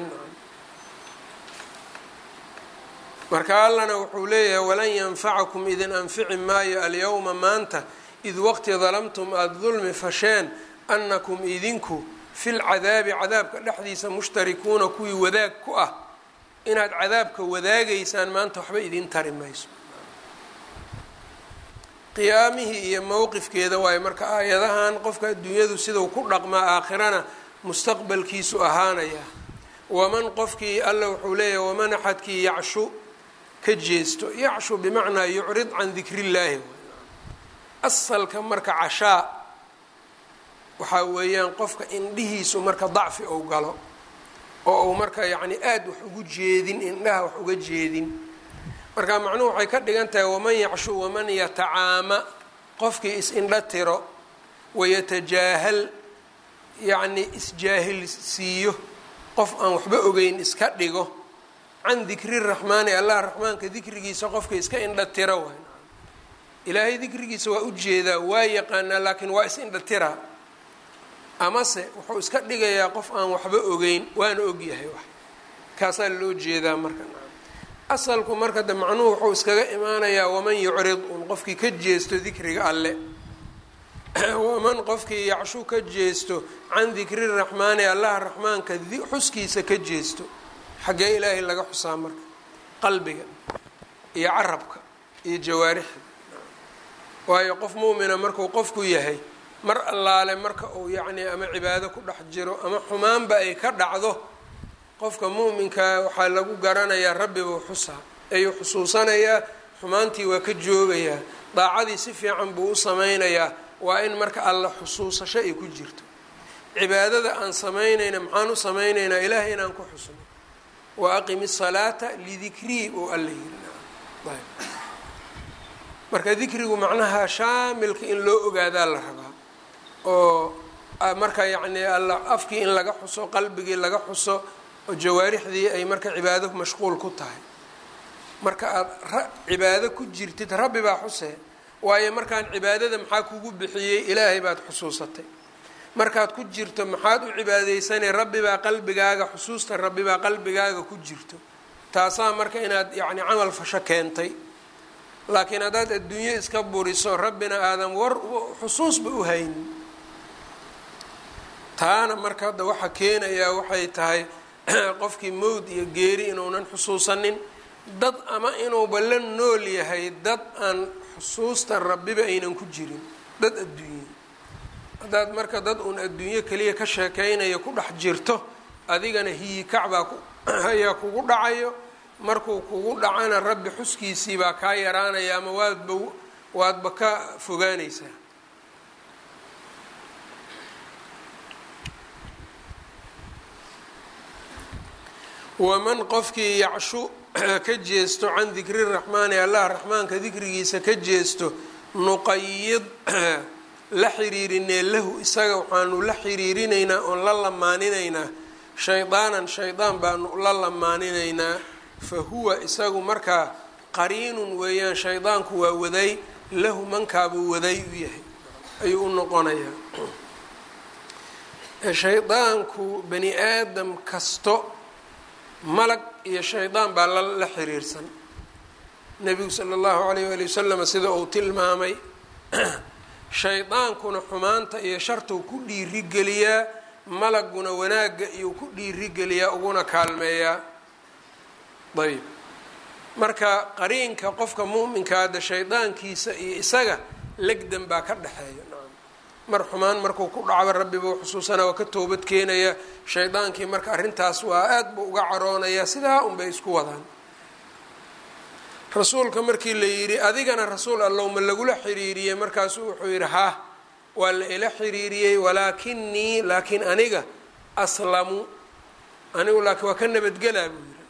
marka allana wuxuu leeyahay walan yanfacakum idin anfici maayo alyowma maanta id waqti dalamtum aada dulmi fasheen annakum idinku fil cadaabi cadaabka dhexdiisa mushtarikuuna kuwii wadaag ku ah inaad cadaabka wadaagaysaan maanta waxba idin tari mayso qiyaamihii iyo mowqifkeeda waayo marka aayadahan qofka adduunyadu sidau ku dhaqmaa aakhirana mustaqbalkiisu ahaanaya waman qofkii alla wuxuu leeyahay waman axadkii yacshu ka jeesto yacshu bimacnaa yucrid can dikrillaahi asalka marka cashaa waxaa weeyaan qofka indhihiisu marka dacfi ou galo oo uu marka yacni aada wax ugu jeedin indhaha wax uga jeedin marka macnuhu waxay ka dhigan tahay waman yacshu waman yatacaama qofkii is-indha tiro wayatajaahal yacni isjaahil siiyo qof aan waxba ogeyn iska dhigo can dikri raxmaani allah raxmaanka dikrigiisa qofka iska indha tiro waay ilaahay dikrigiisa waa ujeedaa waa yaqaanaa laakiin waa is-indha tira amase wuxuu iska dhigayaa qof aan waxba ogeyn waana ogyahay wax kaasaa loo jeedaa marka asalku marka de macnuhu wuxuu iskaga imaanayaa waman yucrid un qofkii ka jeesto dikriga alle waman qofkii yacshu ka jeesto can dikri raxmaani allaha raxmaanka xuskiisa ka jeesto xaggee ilaahay laga xusaa marka qalbiga iyo carabka iyo jawaarixda waayo qof muumina markuu qofku yahay mar allaale marka uu yacni ama cibaado ku dhex jiro ama xumaanba ay ka dhacdo qofka muuminkaa waxaa lagu garanayaa rabbibuu xusaa ayuu xusuusanayaa xumaantii waa ka joogayaa daacadii si fiican buu u sameynayaa waa in marka alla xusuusasho ay ku jirto cibaadada aan samaynayna maxaan u samaynaynaa ilaahay inaan ku xusno wa aqimi salaata lidikrii uu alla yiri marka dikrigu macnaha shaamilka in loo ogaadaa la rabaa oo marka yacni alla afkii in laga xuso qalbigii laga xuso oo jawaarixdii ay marka cibaado mashquul ku tahay marka aada cibaado ku jirtid rabbi baa xusee waayo markaan cibaadada maxaa kugu bixiyey ilaahay baad xusuusatay markaad ku jirto maxaad u cibaadeysanay rabbi baa qalbigaaga xusuusta rabbi baa qalbigaaga ku jirto taasaa marka inaad yacni camal fasho keentay laakiin haddaad adduunyo iska buriso rabbina aadan war xusuusba u haynin taana marka hadda waxa keenayaa waxay tahay qofkii mowd iyo geeri inuunan xusuusanin dad ama inuuba la nool yahay dad aan xusuusta rabbiba aynan ku jirin dad adduunye haddaad marka dad uun adduunyo keliya ka sheekeynayo ku dhex jirto adigana hiyikacbaa ayaa kugu dhacayo markuu kugu dhacana rabbi xuskiisii baa kaa yaraanaya ama waadba waadba ka fogaanaysaa waman qofkii yacshu ka jeesto can dikri raxmaani allah raxmaanka dikrigiisa ka jeesto nuqayid la xiriirinee lahu isaga waxaanu la xiriirinaynaa oon la lamaaninaynaa shaydaanan shaydaan baanu la lamaaninaynaa fa huwa isagu markaa qariinun weeyaan shaydaanku waa waday lahu mankaabuu waday u yahay ayuu u noqonayaa shaydaanku bani aadam kasto malag iyo shaydaan baa la xiriirsan nebigu sala allahu alayh waali wasalam sida uu tilmaamay shaydaankuna xumaanta iyo shartuu ku dhiirigeliyaa malaguna wanaagga iyuu ku dhiirigeliyaa uguna kaalmeeyaa ayb marka qariinka qofka mu'minka hadda shaydaankiisa iyo isaga legdan baa ka dhexeeya mar xumaan markuu ku dhacba rabbiba u xusuusanaa waa ka toobad keenaya shaydaankii marka arrintaas waa aada buu uga caroonayaa sidaa unbay isku wadaan rasuulka markii la yidhi adigana rasuul allow ma lagula xiriiriyey markaasuu wuxuu yidhi ha waa la ila xiriiriyey walaakinii laakiin aniga aslamu anigu laakiin waa ka nabadgelaa buu yidhi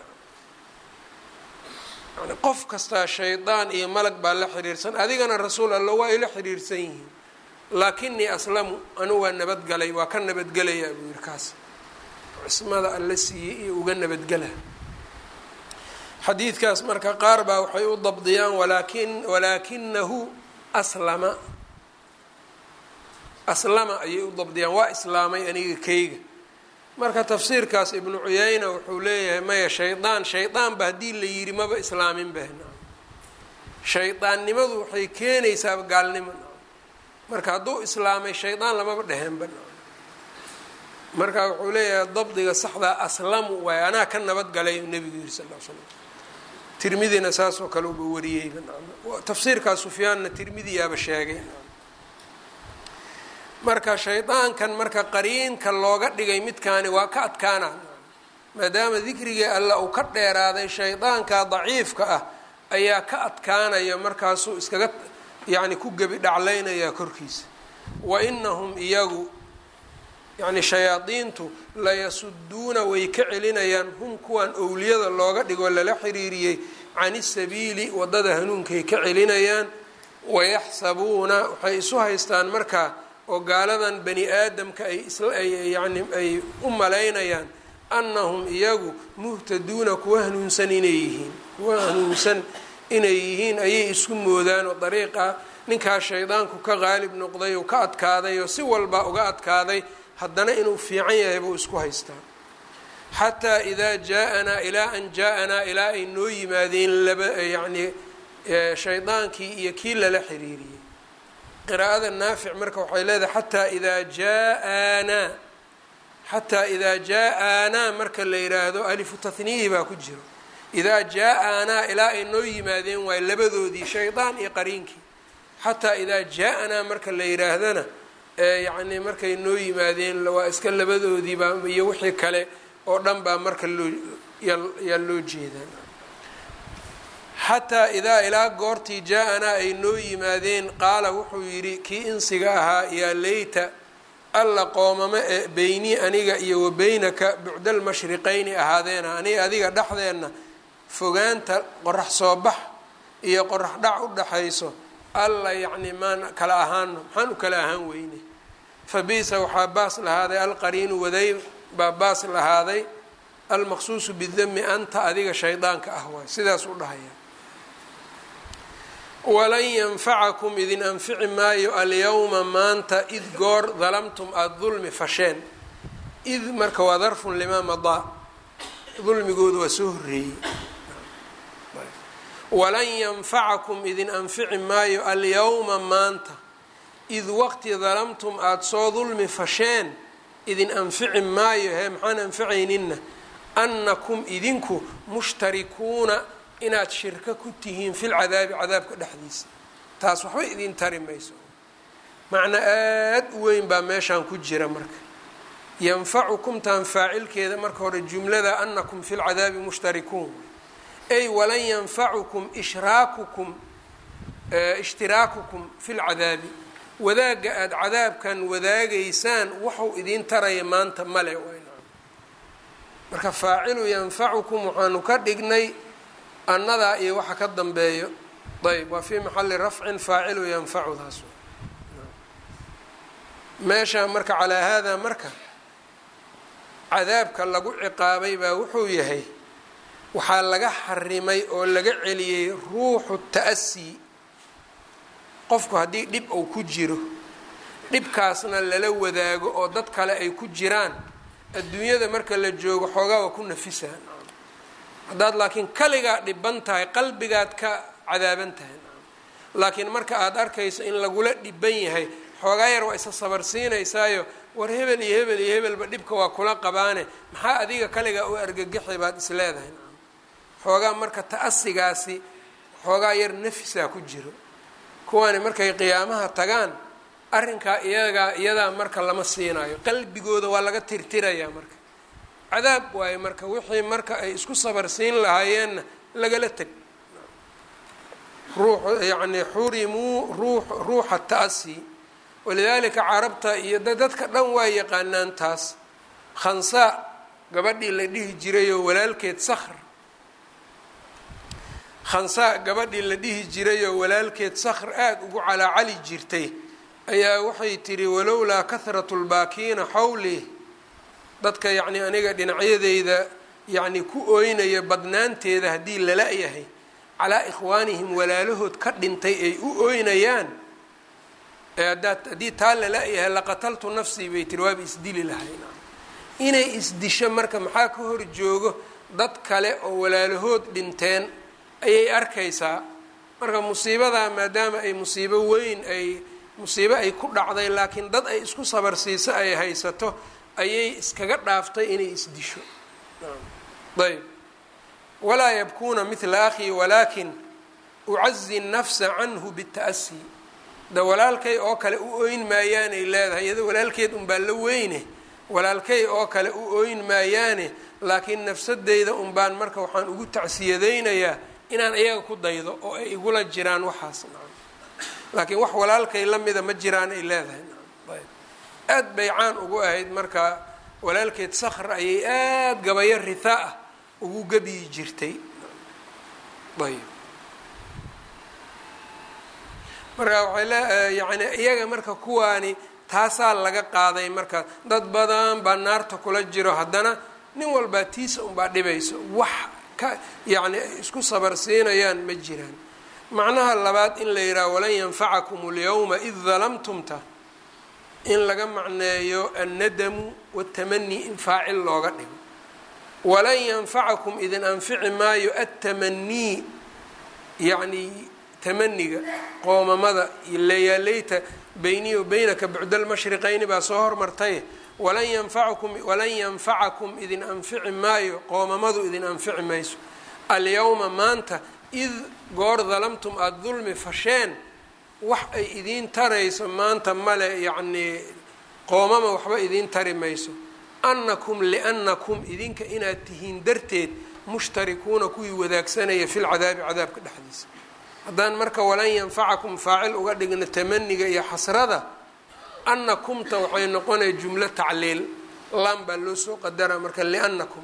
yani qof kastaa shaydaan iyo malag baa la xiriirsan adigana rasuul allow waa ila xiriirsan yihiin laakinii aslamu anigu waa nabadgalay waa ka nabadgelayaa buu yidhi kaas cismada alla siiyey iyo uga nabadgela xadiidkaas marka qaar baa waxay u dabdiyaan walaakin walaakinahu aslama aslama ayay u dabdiyaan waa islaamay aniga keyga marka tafsiirkaas ibnu cuyayna wuxuu leeyahay maya shaydaan shaydaanba haddii la yidhi maba islaamin bahna shaydaannimadu waxay keenaysaa gaalnimo marka hadduu islaamay shaydaan lamaba dheheenba marka wuxuu leeyahay dabdiga saxdaa aslamu waay anaa ka nabadgalay nebigu yiri sal l slam tirmidina saasoo kale uba wariyeyba tafsiirkaa sufyaanna tirmidiyaaba sheegay marka shaydaankan marka qariinka looga dhigay midkaani waa ka adkaana maadaama dikrigii alla uu ka dheeraaday shaydaanka daciifka ah ayaa ka adkaanaya markaasuu iskaga yacni ku gebi dhaclaynayaa korkiisa wa inahum iyagu yacni shayaadiintu layasuduuna way ka celinayaan hum kuwan owliyada looga dhigoo lala xiriiriyey can isabiili waddada hanuunkay ka celinayaan wayaxsabuuna waxay isu haystaan markaa oo gaaladan bani aadamka ay isyani ay u malaynayaan annahum iyagu muhtaduuna kuwa hanuunsan inay yihiin kuwa hanuunsan inay yihiin ayay isku moodaan oo dariiqa ninkaa shaydaanku ka qaalib noqday oo ka adkaaday oo si walba uga adkaaday haddana inuu fiican yahay buu isku haystaa xataa idaa jaa-anaa ilaa an jaa-anaa ilaa ay noo yimaadeen laba yacni shaydaankii iyo kii lala xiriiriyey qiraa'ada naafic marka waxay leedahay xataa idaa jaa-aanaa xataa idaa jaa-aanaa marka la yidhaahdo alifu tahniihi baa ku jiro idaa jaa-aanaa ilaa ay noo yimaadeen waay labadoodii shaydaan iyo qariinkii xataa idaa jaa-anaa marka la yidhaahdana yacni markay noo yimaadeen waa iska labadoodiibaa iyo wixii kale oo dhan baa marka loo yaa loo jeedaa xataa idaa ilaa goortii jaa-anaa ay noo yimaadeen qaala wuxuu yidhi kii insiga ahaa yaa leyta alla qoomamo ee beynii aniga iyo wa beynaka bucdal mashriqayni ahaadeena aniga adiga dhexdeenna fogaanta qorax soo bax iyo qorax dhac u dhaxayso alla yacni maan kala ahaano maxaan u kala ahaan weyne fa bisa waxaa baas lahaaday alqariinu waday baa baas lahaaday almaqsuusu bidami anta adiga shaydaanka ah waay sidaas u dhahaya walan yanfacakum idin anfici maayo alyawma maanta id goor dalamtum aada dulmi fasheen id marka waa darfun limaa madaa dulmigooda waa soo horreeyey walan yanfacakum idin anfici maayo alyawma maanta id waqti dalamtum aada soo dulmi fasheen idin anfici maayo hee maxaan anficayninna annakum idinku mushtarikuuna inaad shirko ku tihiin fil cadaabi cadaabka dhexdiisa taas waxba idin tari mayso macna aada u weyn baa meeshaan ku jira marka yanfacukumtaan faacilkeeda marka hore jumlada annakum fi lcadaabi mushtarikuun ay walan yanfacukum ishraakukum ishtiraakukum fi lcadaabi wadaagga aada cadaabkan wadaagaysaan waxuu idiin taraya maanta male marka faacilu yanfacukum waxaanu ka dhignay annadaa iyo waxa ka dambeeyo ayb waa fii maxali rafcin faacilu yanfacudaas meesha marka calaa haadaa marka cadaabka lagu ciqaabay baa wuxuu yahay waxaa laga xarimay oo laga celiyey ruuxu ta'asi qofku haddii dhib uu ku jiro dhibkaasna lala wadaago oo dad kale ay ku jiraan adduunyada marka la joogo xoogaa waa ku nafisaan haddaad laakiin kaligaa dhiban tahay qalbigaad ka cadaaban tahay laakiin marka aada arkayso in lagula dhiban yahay xoogaa yar waa isa sabarsiinaysaayo war hebel iyo hebel iyo hebelba dhibka waa kula qabaane maxaa adiga kaligaa u argagixi baad is leedahay xoogaa marka ta-asigaasi xoogaa yar nafisaa ku jiro kuwani markay qiyaamaha tagaan arrinkaa iyagaa iyadaa marka lama siinayo qalbigooda waa laga tirtirayaa marka cadaab waayo marka wixii marka ay isku sabarsiin lahaayeenna lagala teg ruux yacni xurimuu ruu ruuxa ta-asi walidaalika carabta iyo dadka dhan waa yaqaanaan taas khansaa gabadhii la dhihi jirayoo walaalkeed sakhr khansaa gabadhii la dhihi jirayoo walaalkeed sakhr aada ugu calaacali jirtay ayaa waxay tidhi walowlaa kahratu lbaakiina xawli dadka yacni aniga dhinacyadeyda yacni ku ooynaya badnaanteeda haddii lala yahay calaa ikhwaanihim walaalahood ka dhintay ay u ooynayaan eeadaad haddii taa lala yahay laqataltu nafsii bay tiri waaba isdili lahayn inay isdisho marka maxaa ka hor joogo dad kale oo walaalahood dhinteen ayay arkaysaa marka musiibadaa maadaama ay musiibo weyn ay musiibo ay ku dhacday laakiin dad ay isku sabarsiiso ay haysato ayay iskaga dhaaftay inay isdisho ayb walaa yabkuuna mila akhii walaakin ucazi nafsa canhu bita'asi da walaalkay oo kale u ooyn maayaanay leedahay iyadoo walaalkeed unbaa la weyne walaalkay oo kale u ooyn maayaane laakiin nafsadeyda unbaan marka waxaan ugu tacsiyadaynayaa inaan iyaga ku daydo oo ay igula jiraan waxaas laakiin wax walaalkay la mida ma jiraan ay leedahay aad bay caan ugu ahayd marka walaalkeed sakhr ayay aada gabayo ritha ah ugu gabiyi jirtay ayb marka waxay le yani iyaga marka kuwaani taasaa laga qaaday marka dad badan baa naarta kula jiro haddana nin walbaa tiisa unbaa dhibayso wax ka yacni ay isku sabarsiinayaan ma jiraan macnaha labaad in la yidhaha walan yanfacakum اlyawma id dalamtumta in laga macneeyo annadamu watamani in faacil looga dhigo walan yanfacakum idin anfici maayo attamanii yacni tamaniga qoomamada layaaleyta beyniy beynaka bucdalmashriqayni baa soo hormartay walan yanfacakum walan yanfacakum idin anfici maayo qoomamadu idin anfici mayso alyawma maanta id goor dalamtum aada dulmi fasheen wax ay idiin tarayso maanta male yacnii qoomama waxba idiin tari mayso annakum liannakum idinka inaad tihiin darteed mushtarikuuna kuwii wadaagsanaya fi lcadaabi cadaabka dhexdiisa haddaan marka walan yanfacakum faacil uga dhigno tamaniga iyo xasrada annakumta waxay noqonaya jumlo tacliil laan baa loo soo qadara marka liannakum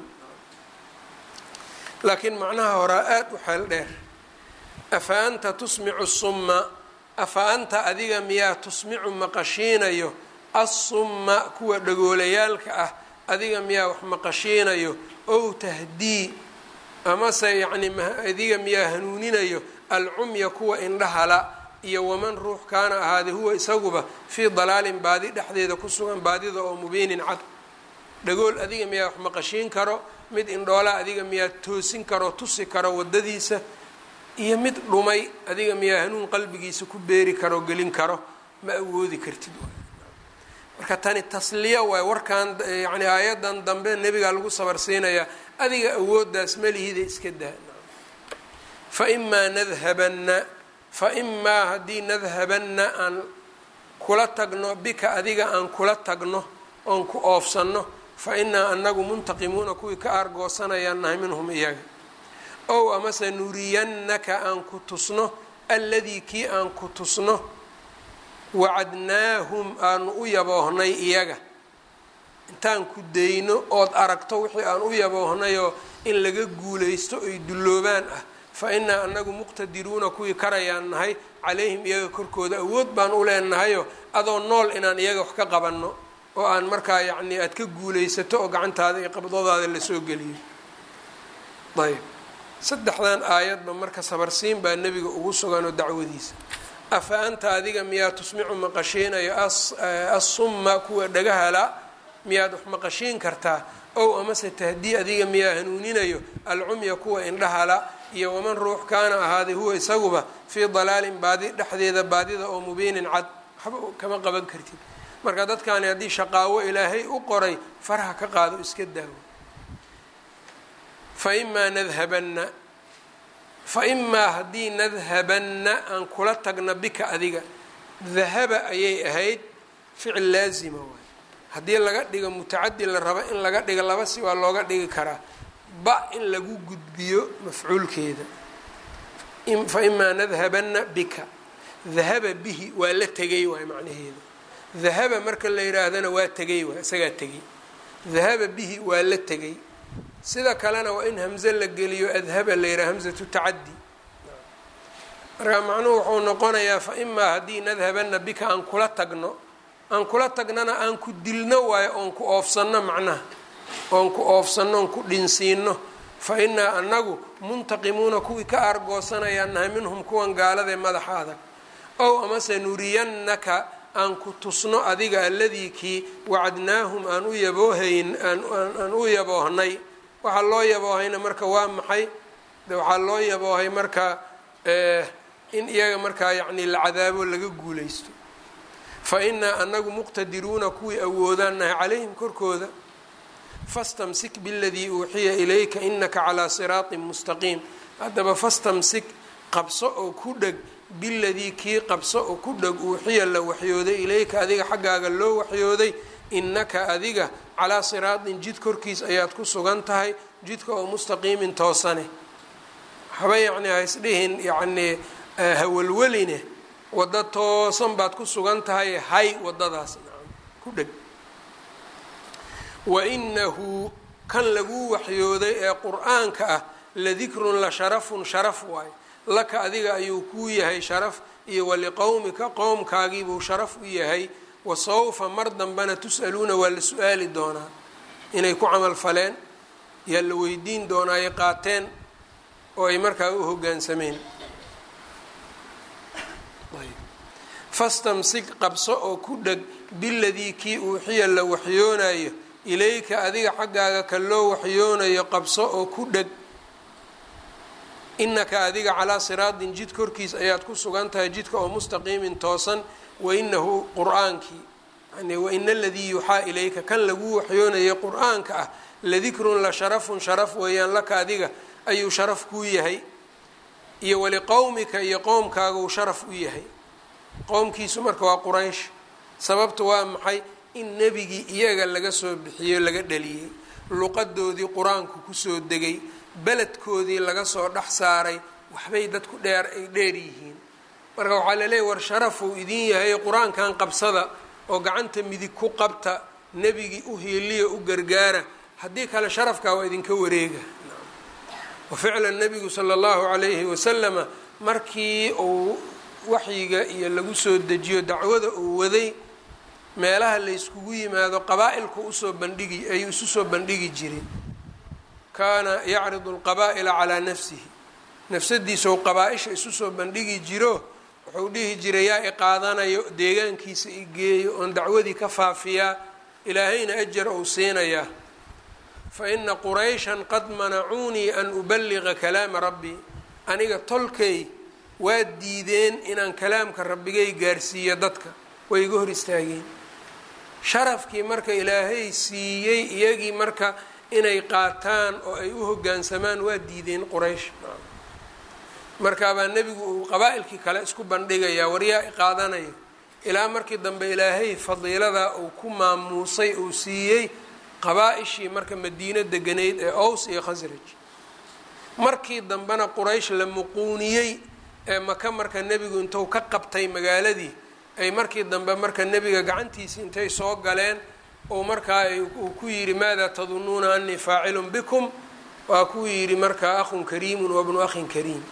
laakiin macnaha horaa aada u xeel dheer afa anta tusmicu summa afa anta adiga miyaa tusmicu maqashiinayo assumma kuwa dhagoolayaalka ah adiga miyaa wax maqashiinayo ow tahdii amase yacni adiga miyaa hanuuninayo alcumya kuwa indhahala iyo waman ruux kaana ahaaday huwa isaguba fii dalaalin baadi dhexdeeda ku sugan baadida oo mubiinin cad dhagool adiga miyaa wax maqashiin karo mid indhoolaa adiga miyaa toosin karo tusi karo waddadiisa iyo mid dhumay adiga miyaa hanuun qalbigiisa ku beeri karo gelin karo ma awoodi kartid marka tani tasliya waay warkan yani aayadan dambe nebigaa lagu sabarsiinayaa adiga awooddaas malihida iska daa fa imaa nadhabanna fa imaa haddii nadhabanna aan kula tagno bika adiga aan kula tagno oon ku oofsanno fa inaa anagu muntaqimuuna kuwii ka aargoosanayaan nahay minhum iyaga ow amase nuriyannaka aan ku tusno alladii kii aan ku tusno wacadnaahum aanu u yaboohnay iyaga intaan ku dayno ood aragto wixii aan u yaboohnayoo in laga guulaysto oy dulloobaan ah fa inaa anagu muqtadiruuna kuwii karayaan nahay calayhim iyaga korkooda awood baan u leenahayoo adoo nool inaan iyaga wax ka qabanno oo aan markaa yacnii aada ka guulaysato oo gacantaada iyo qabdoodaada lasoo geliyo ayb saddexdan aayadba marka sabarsiin baa nebiga ugu sugan oo dacwadiisa afa anta adiga miyaa tusmicu maqashiinayo assumma kuwa dhagahala miyaad wax maqashiin kartaa ow amase tahdii adiga miyaa hanuuninayo alcumya kuwa indhahala iyo waman ruux kaana ahaaday huwa isaguba fii dalaalin baadi dhexdeeda baadida oo mubiinin cad waxba kama qaban kartid marka dadkaani haddii shaqaawo ilaahay u qoray faraha ka qaado iska daawo fa imaa nadhabanna fa imaa haddii nadhabanna aan kula tagna bika adiga dahaba ayay ahayd ficil laazima waay haddii laga dhigo mutacadi la rabo in laga dhigo laba si waa looga dhigi karaa ba in lagu gudbiyo mafcuulkeeda fa imaa nadhabanna bika dahaba bihi waa la tegay waay macnaheedu dahaba marka la yidhaahdana waa tegay waay isagaa tegay dahaba bihi waa la tegay sida kalena waa in hamze la geliyo adhaba la yidhaha hamzatu tacaddi marka macnuhu wuxuu noqonayaa fa imaa haddii nadhabanna bika aan kula tagno aan kula tagnana aan ku dilno waayo oon ku oofsanno macnaha oon ku oofsanno oon ku dhinsiino fa innaa anagu muntaqimuuna kuwii ka aargoosanayaan nahay minhum kuwan gaaladae madaxa adag ow amase nuriyannaka aan ku tusno adiga alladii kii wacadnaahum aan u yaboohayn aan u yaboohnay waxaa loo yaboohayna marka waa maxay de waxaa loo yaboohay marka in iyaga markaa yacni la cadaabo laga guulaysto fa innaa anagu muqtadiruuna kuwii awoodaan nahay calayhim korkooda fastamsik biladii uuxiya ilayka inaka calaa siraatin mustaqiim haddaba fastamsik qabso oo ku dheg biladii kii qabso oo ku dheg uuxiya la waxyooday ilayka adiga xaggaaga loo waxyooday innaka adiga calaa siraatin jid korkiis ayaad ku sugan tahay jidka oo mustaqiimin toosane waxba yacni haisdhihin yacnii hawalweline waddo toosan baad ku sugan tahay hay waddadaas ku dheg wa inahu kan laguu waxyooday ee qur-aanka ah ladikrun la sharafun sharaf waayo laka adiga ayuu kuu yahay sharaf iyo waliqowmika qowmkaagiibuu sharaf u yahay wa sawfa mar dambena tus'aluuna waa la su-aali doonaa inay ku camal faleen yaa la weydiin doonaa ay qaateen oo ay markaa u hoggaansameen fastamsik qabso oo ku dheg biladii kii uuxiya la waxyoonayo ilayka adiga xaggaaga ka loo waxyoonayo qabso oo ku dheg inaka adiga calaa siraatin jid korkiis ayaad ku sugan tahay jidka oo mustaqiimin toosan wainahu qur-aankii yani waina aladii yuuxaa ilayka kan lagu waxyoonayay qur-aanka ah ladikrun la sharafun sharaf weeyaan laka adiga ayuu sharaf kuu yahay iyo waliqowmika iyo qowmkaaguu sharaf u yahay qowmkiisu marka waa quraysh sababtu waa maxay in nebigii iyaga laga soo bixiyo laga dhaliyey luqadoodii qur-aanku kusoo degay beledkoodii laga soo dhex saaray waxbay dadku dheer ay dheer yihiin marka waxaa laleeyahy war sharafuu idin yahay qur-aankan qabsada oo gacanta midig ku qabta nebigii u hiiliya u gargaara haddii kale sharafkaa waa idinka wareega wa ficlan nebigu sala allahu calayhi wasalama markii uu waxyiga iyo lagu soo dejiyo dacwada uu waday meelaha la yskugu yimaado qabaa-ilku usoo bandhigi ayuu isu soo bandhigi jiray kaana yacridu alqabaa'ila calaa nafsihi nafsadiisau qabaa-isha isu soo bandhigi jiro wuxuu dhihi jiray yaa i qaadanayo deegaankiisa i geeyo oon dacwadii ka faafiyaa ilaahayna ajar ou siinayaa fa ina qurayshan qad manacuunii an uballiqa kalaama rabbii aniga tolkay waa diideen inaan kalaamka rabbigay gaarsiiyo dadka way iga hor istaageen sharafkii marka ilaahay siiyey iyagii marka inay qaataan oo ay u hoggaansamaan waa diideen quraysh markaabaa nebigu uu qabaa-ilkii kale isku bandhigayaa waryaa i qaadanayo ilaa markii dambe ilaahay fadiilada uu ku maamuusay uu siiyey qabaa-ishii marka madiino deganayd ee ows iyo khasraj markii dambena quraysh la muquuniyey ee maka marka nebigu intuu ka qabtay magaaladii ay markii dambe marka nebiga gacantiisi intay soo galeen oo markaa uu ku yidhi maada tadunuuna anii faacilun bikum waa kuu yidhi markaa akhun kariimun wabnu akhin kariim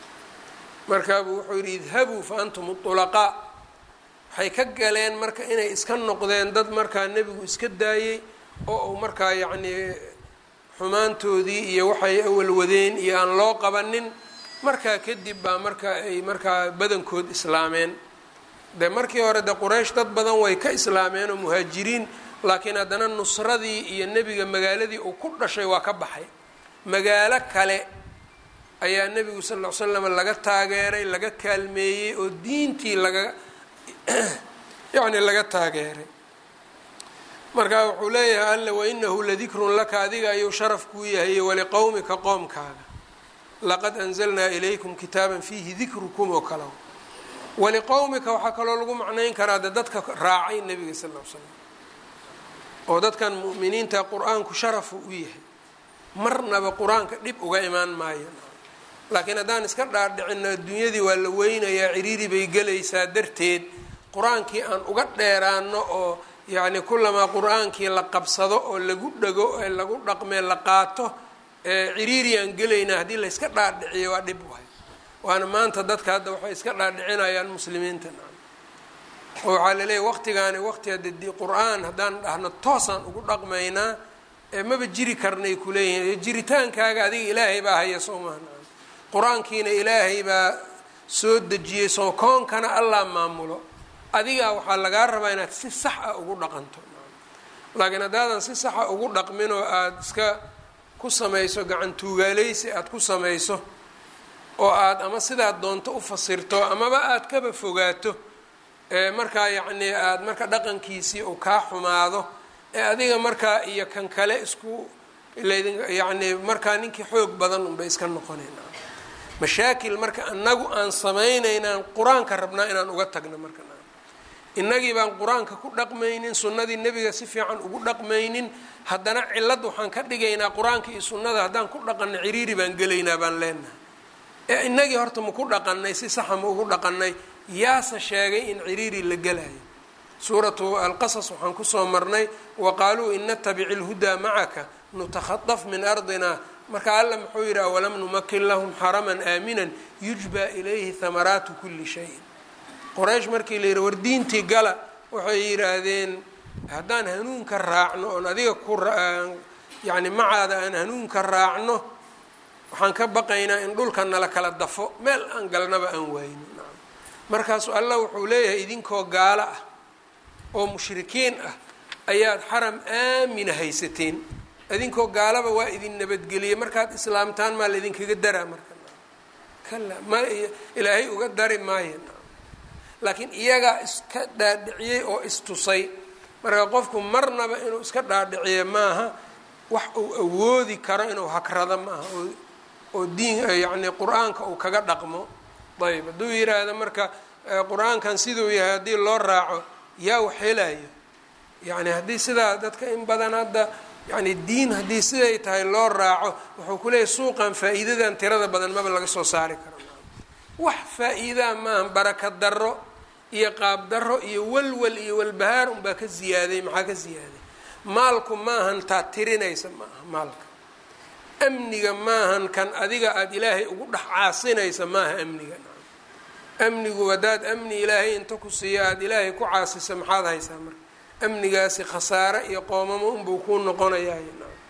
markaabuu wuxuu yidhi idhabuu fa antum ulaqaa waxay ka galeen marka inay iska noqdeen dad markaa nebigu iska daayey oo uu markaa yacnii xumaantoodii iyo waxay awal wadeen iyo aan loo qabanin markaa kadib baa marka ay markaa badankood islaameen de markii hore de quraysh dad badan way ka islaameen oo muhaajiriin laakiin haddana nusradii iyo nebiga magaaladii uu ku dhashay waa ka baxay magaalo kale ayaa nebigu sal ll ly slam laga taageeray laga kaalmeeyey oo diintii laga yacni laga taageeray marka wuxuu leeyahay alle wainahu ladikrun laka adiga ayuu sharaf kuu yahay waliqowmika qoomkaaga laqad anzalnaa ilaykum kitaaban fiihi dikrukum oo kale waliqowmika waxaa kaloo lagu macnayn karaa de dadka raacay nebiga sal l slam oo dadkan mu'miniinta qur-aanku sharafu u yahay marnaba qur-aanka dhib uga imaan maayo laakiin haddaan iska dhaadhicino adduunyadii waa la weynayaa ciriiri bay gelaysaa darteed qur-aankii aan uga dheeraano oo yacni kulamaa qur-aankii la qabsado oo lagu dhego ee lagu dhaqmee la qaato ciriiri aan gelaynaa haddii la yska dhaadhiciyo waa dhib wahay waana maanta dadka hadda waxay iska dhaadhicinayaan muslimiinta oo waxaa laleeyahy waqtigaani waqti haddi qur-aan haddaan dhahno toosaan ugu dhaqmaynaa maba jiri karnay kuleeyihiin jiritaankaaga adiga ilaahay baa haya soo maha qur-aankiina ilaahay baa soo dejiyey soo koonkana allah maamulo adigaa waxaa lagaa rabaa inaad si sax ah ugu dhaqanto laakiin haddaadan si saxa ugu dhaqmin oo aada iska ku samayso gacan tuugaaleysi aada ku samayso oo aada ama sidaad doonto u fasirto amaba aada kaba fogaato markaa yacnii aada marka dhaqankiisii uu kaa xumaado ee adiga markaa iyo kan kale isku yacni markaa ninkii xoog badan unbay iska noqonayna mashaakil marka anagu aan samaynaynaan qur-aanka rabnaa inaan uga tagno marka innagii baan qur-aanka ku dhaqmaynin sunnadii nebiga si fiican ugu dhaqmaynin haddana cilad waxaan ka dhigaynaa qur-aanka iyo sunnada haddaan ku dhaqanno ciriiri baan gelaynaa baan leenahay ee innagii horta ma ku dhaqanay si saxa ma ugu dhaqanay yaase sheegay in ciriiri la gelayo suuratu alqasas waxaan kusoo marnay wa qaaluu in natabici lhudaa macaka nutakhaطaf min ardina marka alla muxuu yidhi awalam numakin lahum xaraman aaminan yujba ilayhi hamaraatu kuli shayin qoraysh markii la yidhi war diintii gala waxay yidhaahdeen haddaan hanuunka raacno oon adiga ku yacni macaada aan hanuunka raacno waxaan ka baqaynaa in dhulka nala kala dafo meel aan galnaba aan waayno markaasu allah wuxuu leeyahay idinkoo gaalo ah oo mushrikiin ah ayaad xaram aamina haysateen idinkoo gaalaba waa idin nabadgeliyey markaad islaamtaan maa laydinkaga daraa marka kala ma ilaahay uga dari maayo laakiin iyagaa iska dhaadhiciyey oo istusay marka qofku marnaba inuu iska dhaadhiciyo maaha wax uu awoodi karo inuu hakrado maaha oo diin yacni qur-aanka uu kaga dhaqmo ayb hadduu yiraahdo marka qur-aankan siduu yahay haddii loo raaco yaa wax helayo yacni haddii sidaa dadka in badan hadda yani diin haddii siday tahay loo raaco wuxuu ku leeyahy suuqan faa-iidadan tirada badan maba laga soo saari karo wax faa-iidaa maaha baraka daro iyo qaab daro iyo walwal iyo walbahaar unbaa ka ziyaaday maxaa ka ziyaaday maalku maahan taa tirinaysa maaha maalka amniga maahan kan adiga aada ilaahay ugu dhex caasinaysa maaha amniga amnigu haddaad amni ilaahay inta ku siiya aada ilaahay ku caasisa maxaad haysaa marka amnigaasi khasaare iyo qoomamo unbuu kuu noqonayaay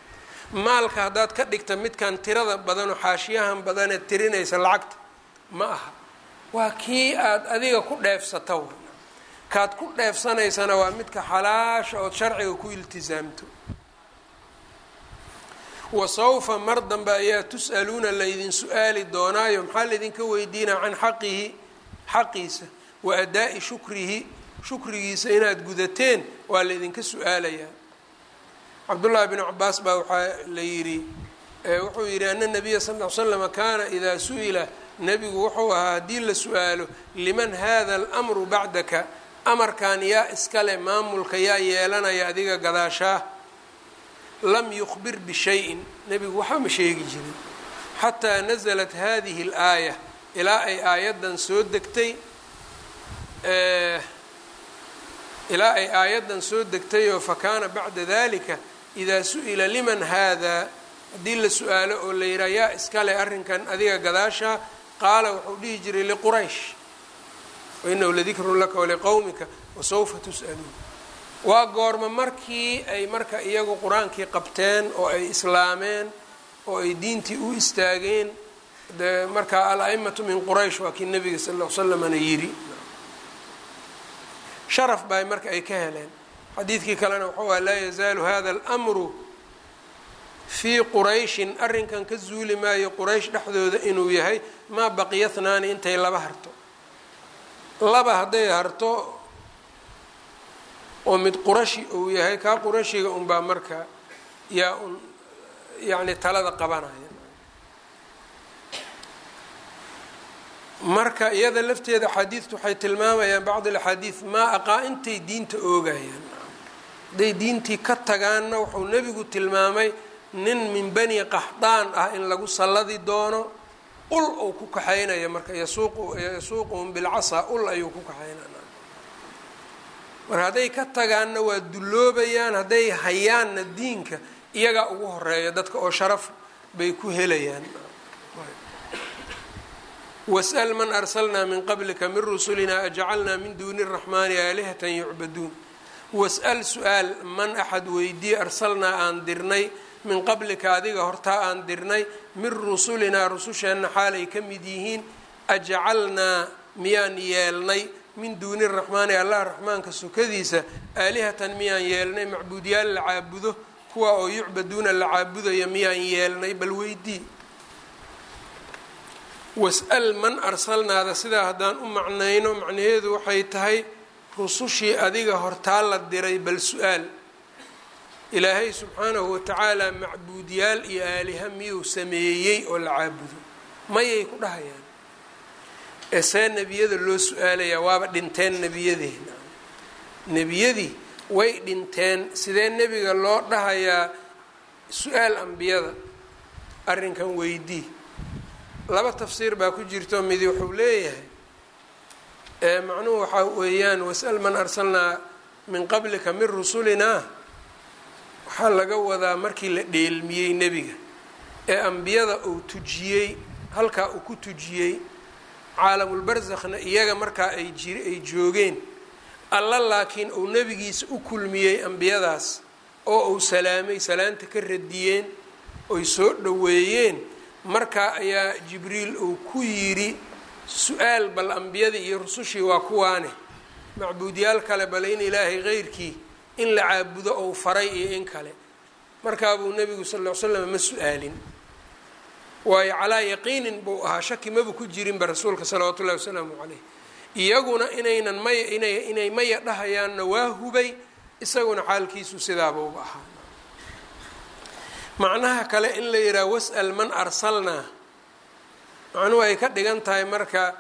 maalka haddaad ka dhigta midkan tirada badanoo xaashiyahan badanee tirinaysa lacagta ma aha waa kii aada adiga ku dheefsata kaad ku dheefsanaysana waa midka xalaasha ood sharciga ku iltisaamto wa sawfa mar dambe ayaa tus'aluuna laydin su-aali doonaayo maxaa laydinka weydiinaa can xaqihi xaqiisa wa adaa'i shukrihi shukrigiisa inaad gudateen waa laydinka su-aalayaa cabdullaahi bn cabaas baa waxaa la yidhi wuxuu yidhi ana nabiya sal l slama kaana idaa su-ila nebigu wuxuu ahaa haddii la su-aalo liman hada almru bacdaka amarkan yaa iskale maamulka yaa yeelanaya adiga gadaashaa lam yukhbir bishayin nebigu waxba ma sheegi jirin xataa nasalat hadihi اlaaya ilaa ay aayaddan soo degtay ilaa ay aayaddan soo degtayoo fakaana bacda dalika idaa su-ila liman haadaa haddii la su-aalo oo la yidhaha yaa iskale arrinkan adiga gadaashaa qaala wuxuu dhihi jiray liquraysh wainahu ladikrun laka waliqowmika wasawfa tus'aluun waa goorma markii ay marka iyagu qur-aankii qabteen oo ay islaameen oo ay diintii u istaageen de marka al-aimatu min quraysh waa kii nabiga sal ll l slamana yidhi sharaf baa marka ay ka heleen xadiidkii kalena wuxuu aha laa yazaalu hada almru fii qurayshin arrinkan ka zuuli maayo quraysh dhexdooda inuu yahay maa baqiya hnaani intay laba harto laba hadday harto oo mid qurashi uu yahay kaa qurashiga unbaa marka yaa un yacni talada qabanaya marka iyada lafteeda axaadiidtu waxay tilmaamayaan bacd alaxaadiid maa aqaa intay diinta oogayaan hadday diintii ka tagaanna wuxuu nebigu tilmaamay nin min bani qaxdaan ah in lagu salladi doono ul uu ku kaxaynaya marka yasuuquhum bilcasaa ul ayuu ku kaxaynana marka hadday ka tagaanna waa dulloobayaan hadday hayaanna diinka iyagaa ugu horeeya dadka oo sharaf bay ku helayaan was'l man arsalnaa min qablika min rusulina ajcalnaa min duuni الraxmaani aalihatan yucbaduun was'al su-aal man axad weydii arsalnaa aan dirnay min qablika adiga hortaa aan dirnay min rusulinaa rususheenna xaalay ka mid yihiin ajcalnaa miyaan yeelnay min duuni raxmaani allah raxmaanka sokadiisa aalihatan miyaan yeelnay macbuudyaal la caabudo kuwa oo yucbaduuna la caabudaya miyaan yeelnay bal weydii was-al man arsalnaada sidaa haddaan u macnayno macnaheedu waxay tahay rusushii adiga hortaa la diray bal su-aal ilaahay subxaanahu watacaala macbuudyaal iyo aaliha miyuu sameeyey oo la caabudo mayay ku dhahayaan ee see nebiyada loo su-aalayaa waaba dhinteen nebiyadeena nebiyadii way dhinteen sidee nebiga loo dhahayaa su-aal ambiyada arrinkan weydii laba tafsiir baa ku jirto midi wuxuu leeyahay macnuhu waxaa weeyaan wasal man arsalnaa min qablika min rusulinaa waxaa laga wadaa markii la dheelmiyey nebiga ee ambiyada uu tujiyey halkaa uu ku tujiyey caalamulbarsakhna iyaga markaa ay jir ay joogeen alla laakiin uu nebigiisa u kulmiyey ambiyadaas oo uu salaamay salaanta ka radiyeen oy soo dhoweeyeen markaa ayaa jibriil uu ku yidhi su-aal bal ambiyadii iyo rusushii waa kuwaane macbuudyaal kale bale in ilaahay keyrkii in la caabudo ou faray iyo in kale markaabuu nebigu sal ll ly slam ma su-aalin waayo calaa yaqiinin buu ahaa shaki maba ku jirinba rasuulka salawaatu ullahi wasalaamu caleyh iyaguna inaynan maya inay inay maya dhahayaanna waa hubay isaguna xaalkiisu sidaabauba ahaa macnaha kale in la yidhaha was'al man arsalnaa macnuhu ay ka dhigan tahay marka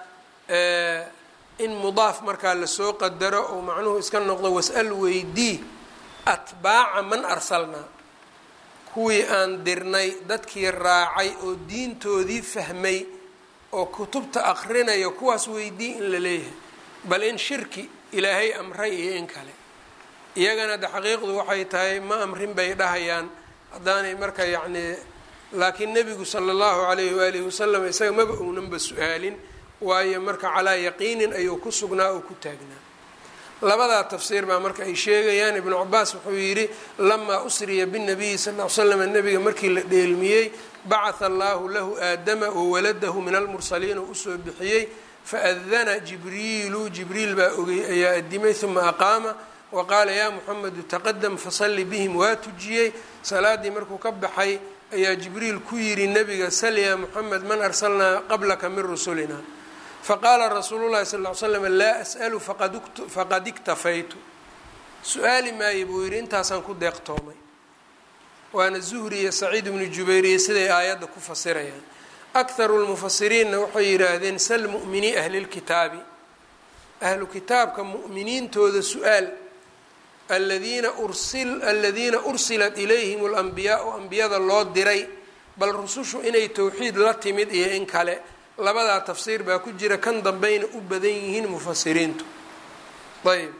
in mudaaf markaa lasoo qadaro oo macnuhu iska noqdo was-al weydii atbaaca man arsalnaa kuwii aan dirnay dadkii raacay oo diintoodii fahmay oo kutubta aqrinayo kuwaas weydii in la leeyahay bal in shirki ilaahay amray iyo in kale iyagana de xaqiiqdu waxay tahay ma amrin bay dhahayaan haddaanay marka yacnii laakiin nebigu sala allahu calayhi waalihi wasalam isaga maba uunanba su-aalin waayo marka calaa yaqiinin ayuu ku sugnaa oo ku taagnaa labadaa tafsiir baa marka ay sheegayaan ibnu cabaas wuxuu yidhi lamaa usriya binabiyi sal l l slam nebiga markii la dheelmiyey bacatha allahu lahu aadama wawaladahu min almursaliin oo usoo bixiyey faadana jibriilu jibriil baa ogey ayaa adimay uma aqaama wa qaala yaa muxamedu taqadam fasalli bihim waa tujiyey salaadii markuu ka baxay ayaa jibriil ku yidhi nebiga sal yaa muxamed man arsalnaa qablaka min rusulina faqaala rasuulu llahi sal ly slam laa as'alu faqad iktafaytu su-aali maayo buu yidhi intaasaan ku deeqtoomay waana zuhri iyo saciid ibnu jubayr iyo siday aayadda ku fasirayaan akharu lmufasiriinna waxay yidhaahdeen sal mu'minii ahli lkitaabi ahlu kitaabka mu'miniintooda su-aal aladiina ursil aladiina ursilat ilayhim alambiyaau ambiyada loo diray bal rusushu inay towxiid la timid iyo in kale labadaa tafsiir baa ku jira kan dambayna u badan yihiin mufasiriintu ayb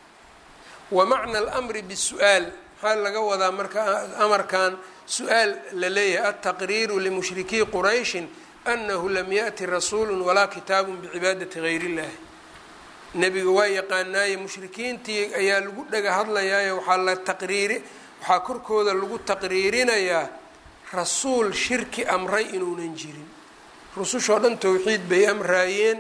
wa macna alamri bisu-aal maxaa laga wadaa marka amarkan su-aal la leeyahay altaqriiru limushrikii qurayshin annahu lam yaأti rasuulu walaa kitaabu bicibaadati gayr اllahi nebiga waa yaqaanaaye mushrikiintii ayaa lagu dhaga hadlayaayo waxaa la taqriiri waxaa korkooda lagu taqriirinayaa rasuul shirki amray inuunan jirin rusushoo dhan towxiid bay amraayeen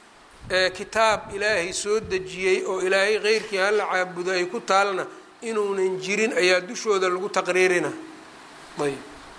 kitaab ilaahay soo dejiyey oo ilaahay keyrkii hala caabudo ay ku taalna inuunan jirin ayaa dushooda lagu taqriirina ayb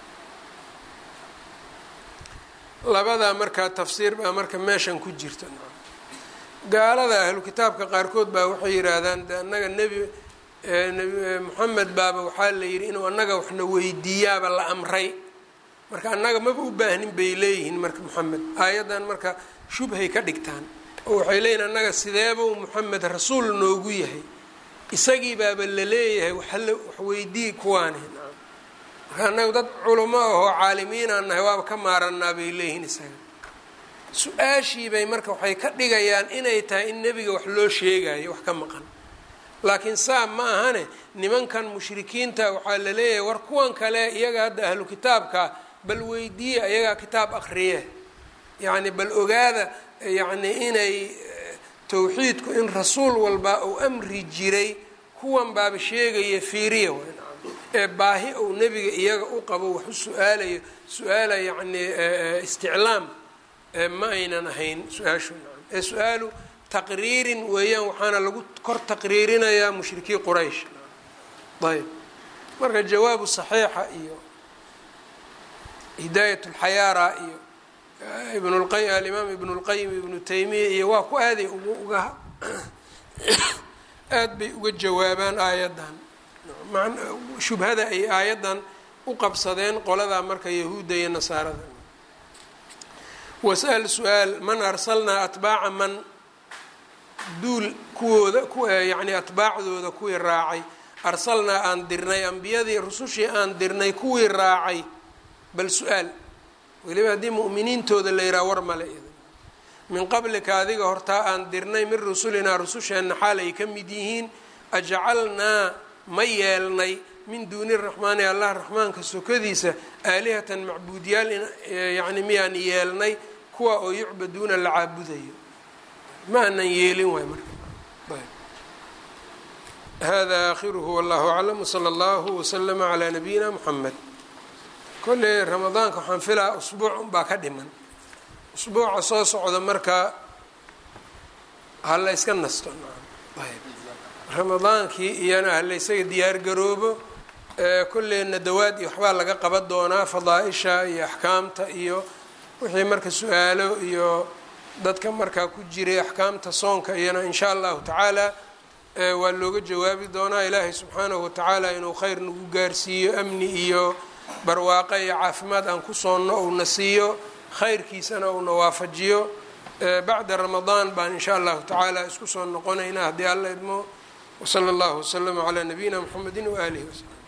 labadaa markaa tafsiir baa marka meeshan ku jirta gaalada ahlu kitaabka qaarkood baa waxay yidhaahdaan de annaga nebi moxamed baaba waxaa la yidhi inuu annaga waxna weydiiyaaba la amray marka annaga maba u baahnin bay leeyihiin marka moxamed aayaddan marka shubhay ka dhigtaan oo waxay leeyihin annaga sideebuu moxamed rasuul noogu yahay isagii baaba la leeyahay waxala wax weydii kuwaani marka annaga dad culamo ahoo caalimiinaan nahay waaba ka maaranaa bay leeyihiin isaga su-aashii bay marka waxay ka dhigayaan inay tahay in nebiga wax loo sheegayo wax ka maqan laakiin saa ma ahane nimankan mushrikiinta waxaa la leeyahay war kuwan kale iyaga hadda ahlu kitaabka bal weydiiya iyagaa kitaab akriye yacni bal ogaada yacni inay towxiidku in rasuul walba uu amri jiray kuwan baaba sheegaya fiiriya ee baahi uu nebiga iyaga u qabo wax u su-aalayo su-aala yacni isticlaam ma aynan ahayn su-aashu ee su-aalu taqriirin weeyaan waxaana lagu kor taqriirinayaa mushrikii quraysh ayb marka jawaabu saxiixa iyo hidaayat lxayaara iyo ibnulqay alimaam ibnu lqayim ibnu taymiya iyo waa ku aaday uga aada bay uga jawaabaan aayaddan shubhada ay aayaddan u qabsadeen qoladaa marka yahuudda iyo nasaarada wasal su-aal man arsalnaa atbaaca man duul kuwooda yacni atbaacdooda kuwii raacay arsalnaa aan dirnay ambiyadii rusushii aan dirnay kuwii raacay bal su-aal weliba haddii mu'miniintooda la yidhaha war male min qablika adiga hortaa aan dirnay min rusulinaa rususheenna xaal ay ka mid yihiin ajcalnaa ma yeelnay min duuni raxmaani allah raxmaanka sokadiisa aalihatan macbuudyaal yacni miyaan yeelnay kuwa oo yucbaduuna la caabudayo ma anan yeelin waay marka hada akhiruhu wallahu aclam wsala allahu waslama calaa nabiyina muxamed kolley ramadaanka waxaan filaa usbuuc unbaa ka dhiman usbuuca soo socda marka hala yska nasto ayb ramadaankii iyana hala ysaga diyaar garoobo kolleyna dawaad iyo waxbaa laga qaban doonaa fadaa-isha iyo axkaamta iyo wixii marka su-aalo iyo dadka markaa ku jiray axkaamta soonka iyana in sha allahu tacaala waa looga jawaabi doonaa ilaahay subxaanahu watacaala inuu khayr nagu gaarsiiyo amni iyo barwaaqo iyo caafimaad aan ku soonno uuna siiyo khayrkiisana uuna waafajiyo bacda ramadaan baan in sha allahu tacaala isku soo noqonaynaa haddii alla idmo wsala allahu waslama calaa nabiyina mxamedi waaalihi wasalam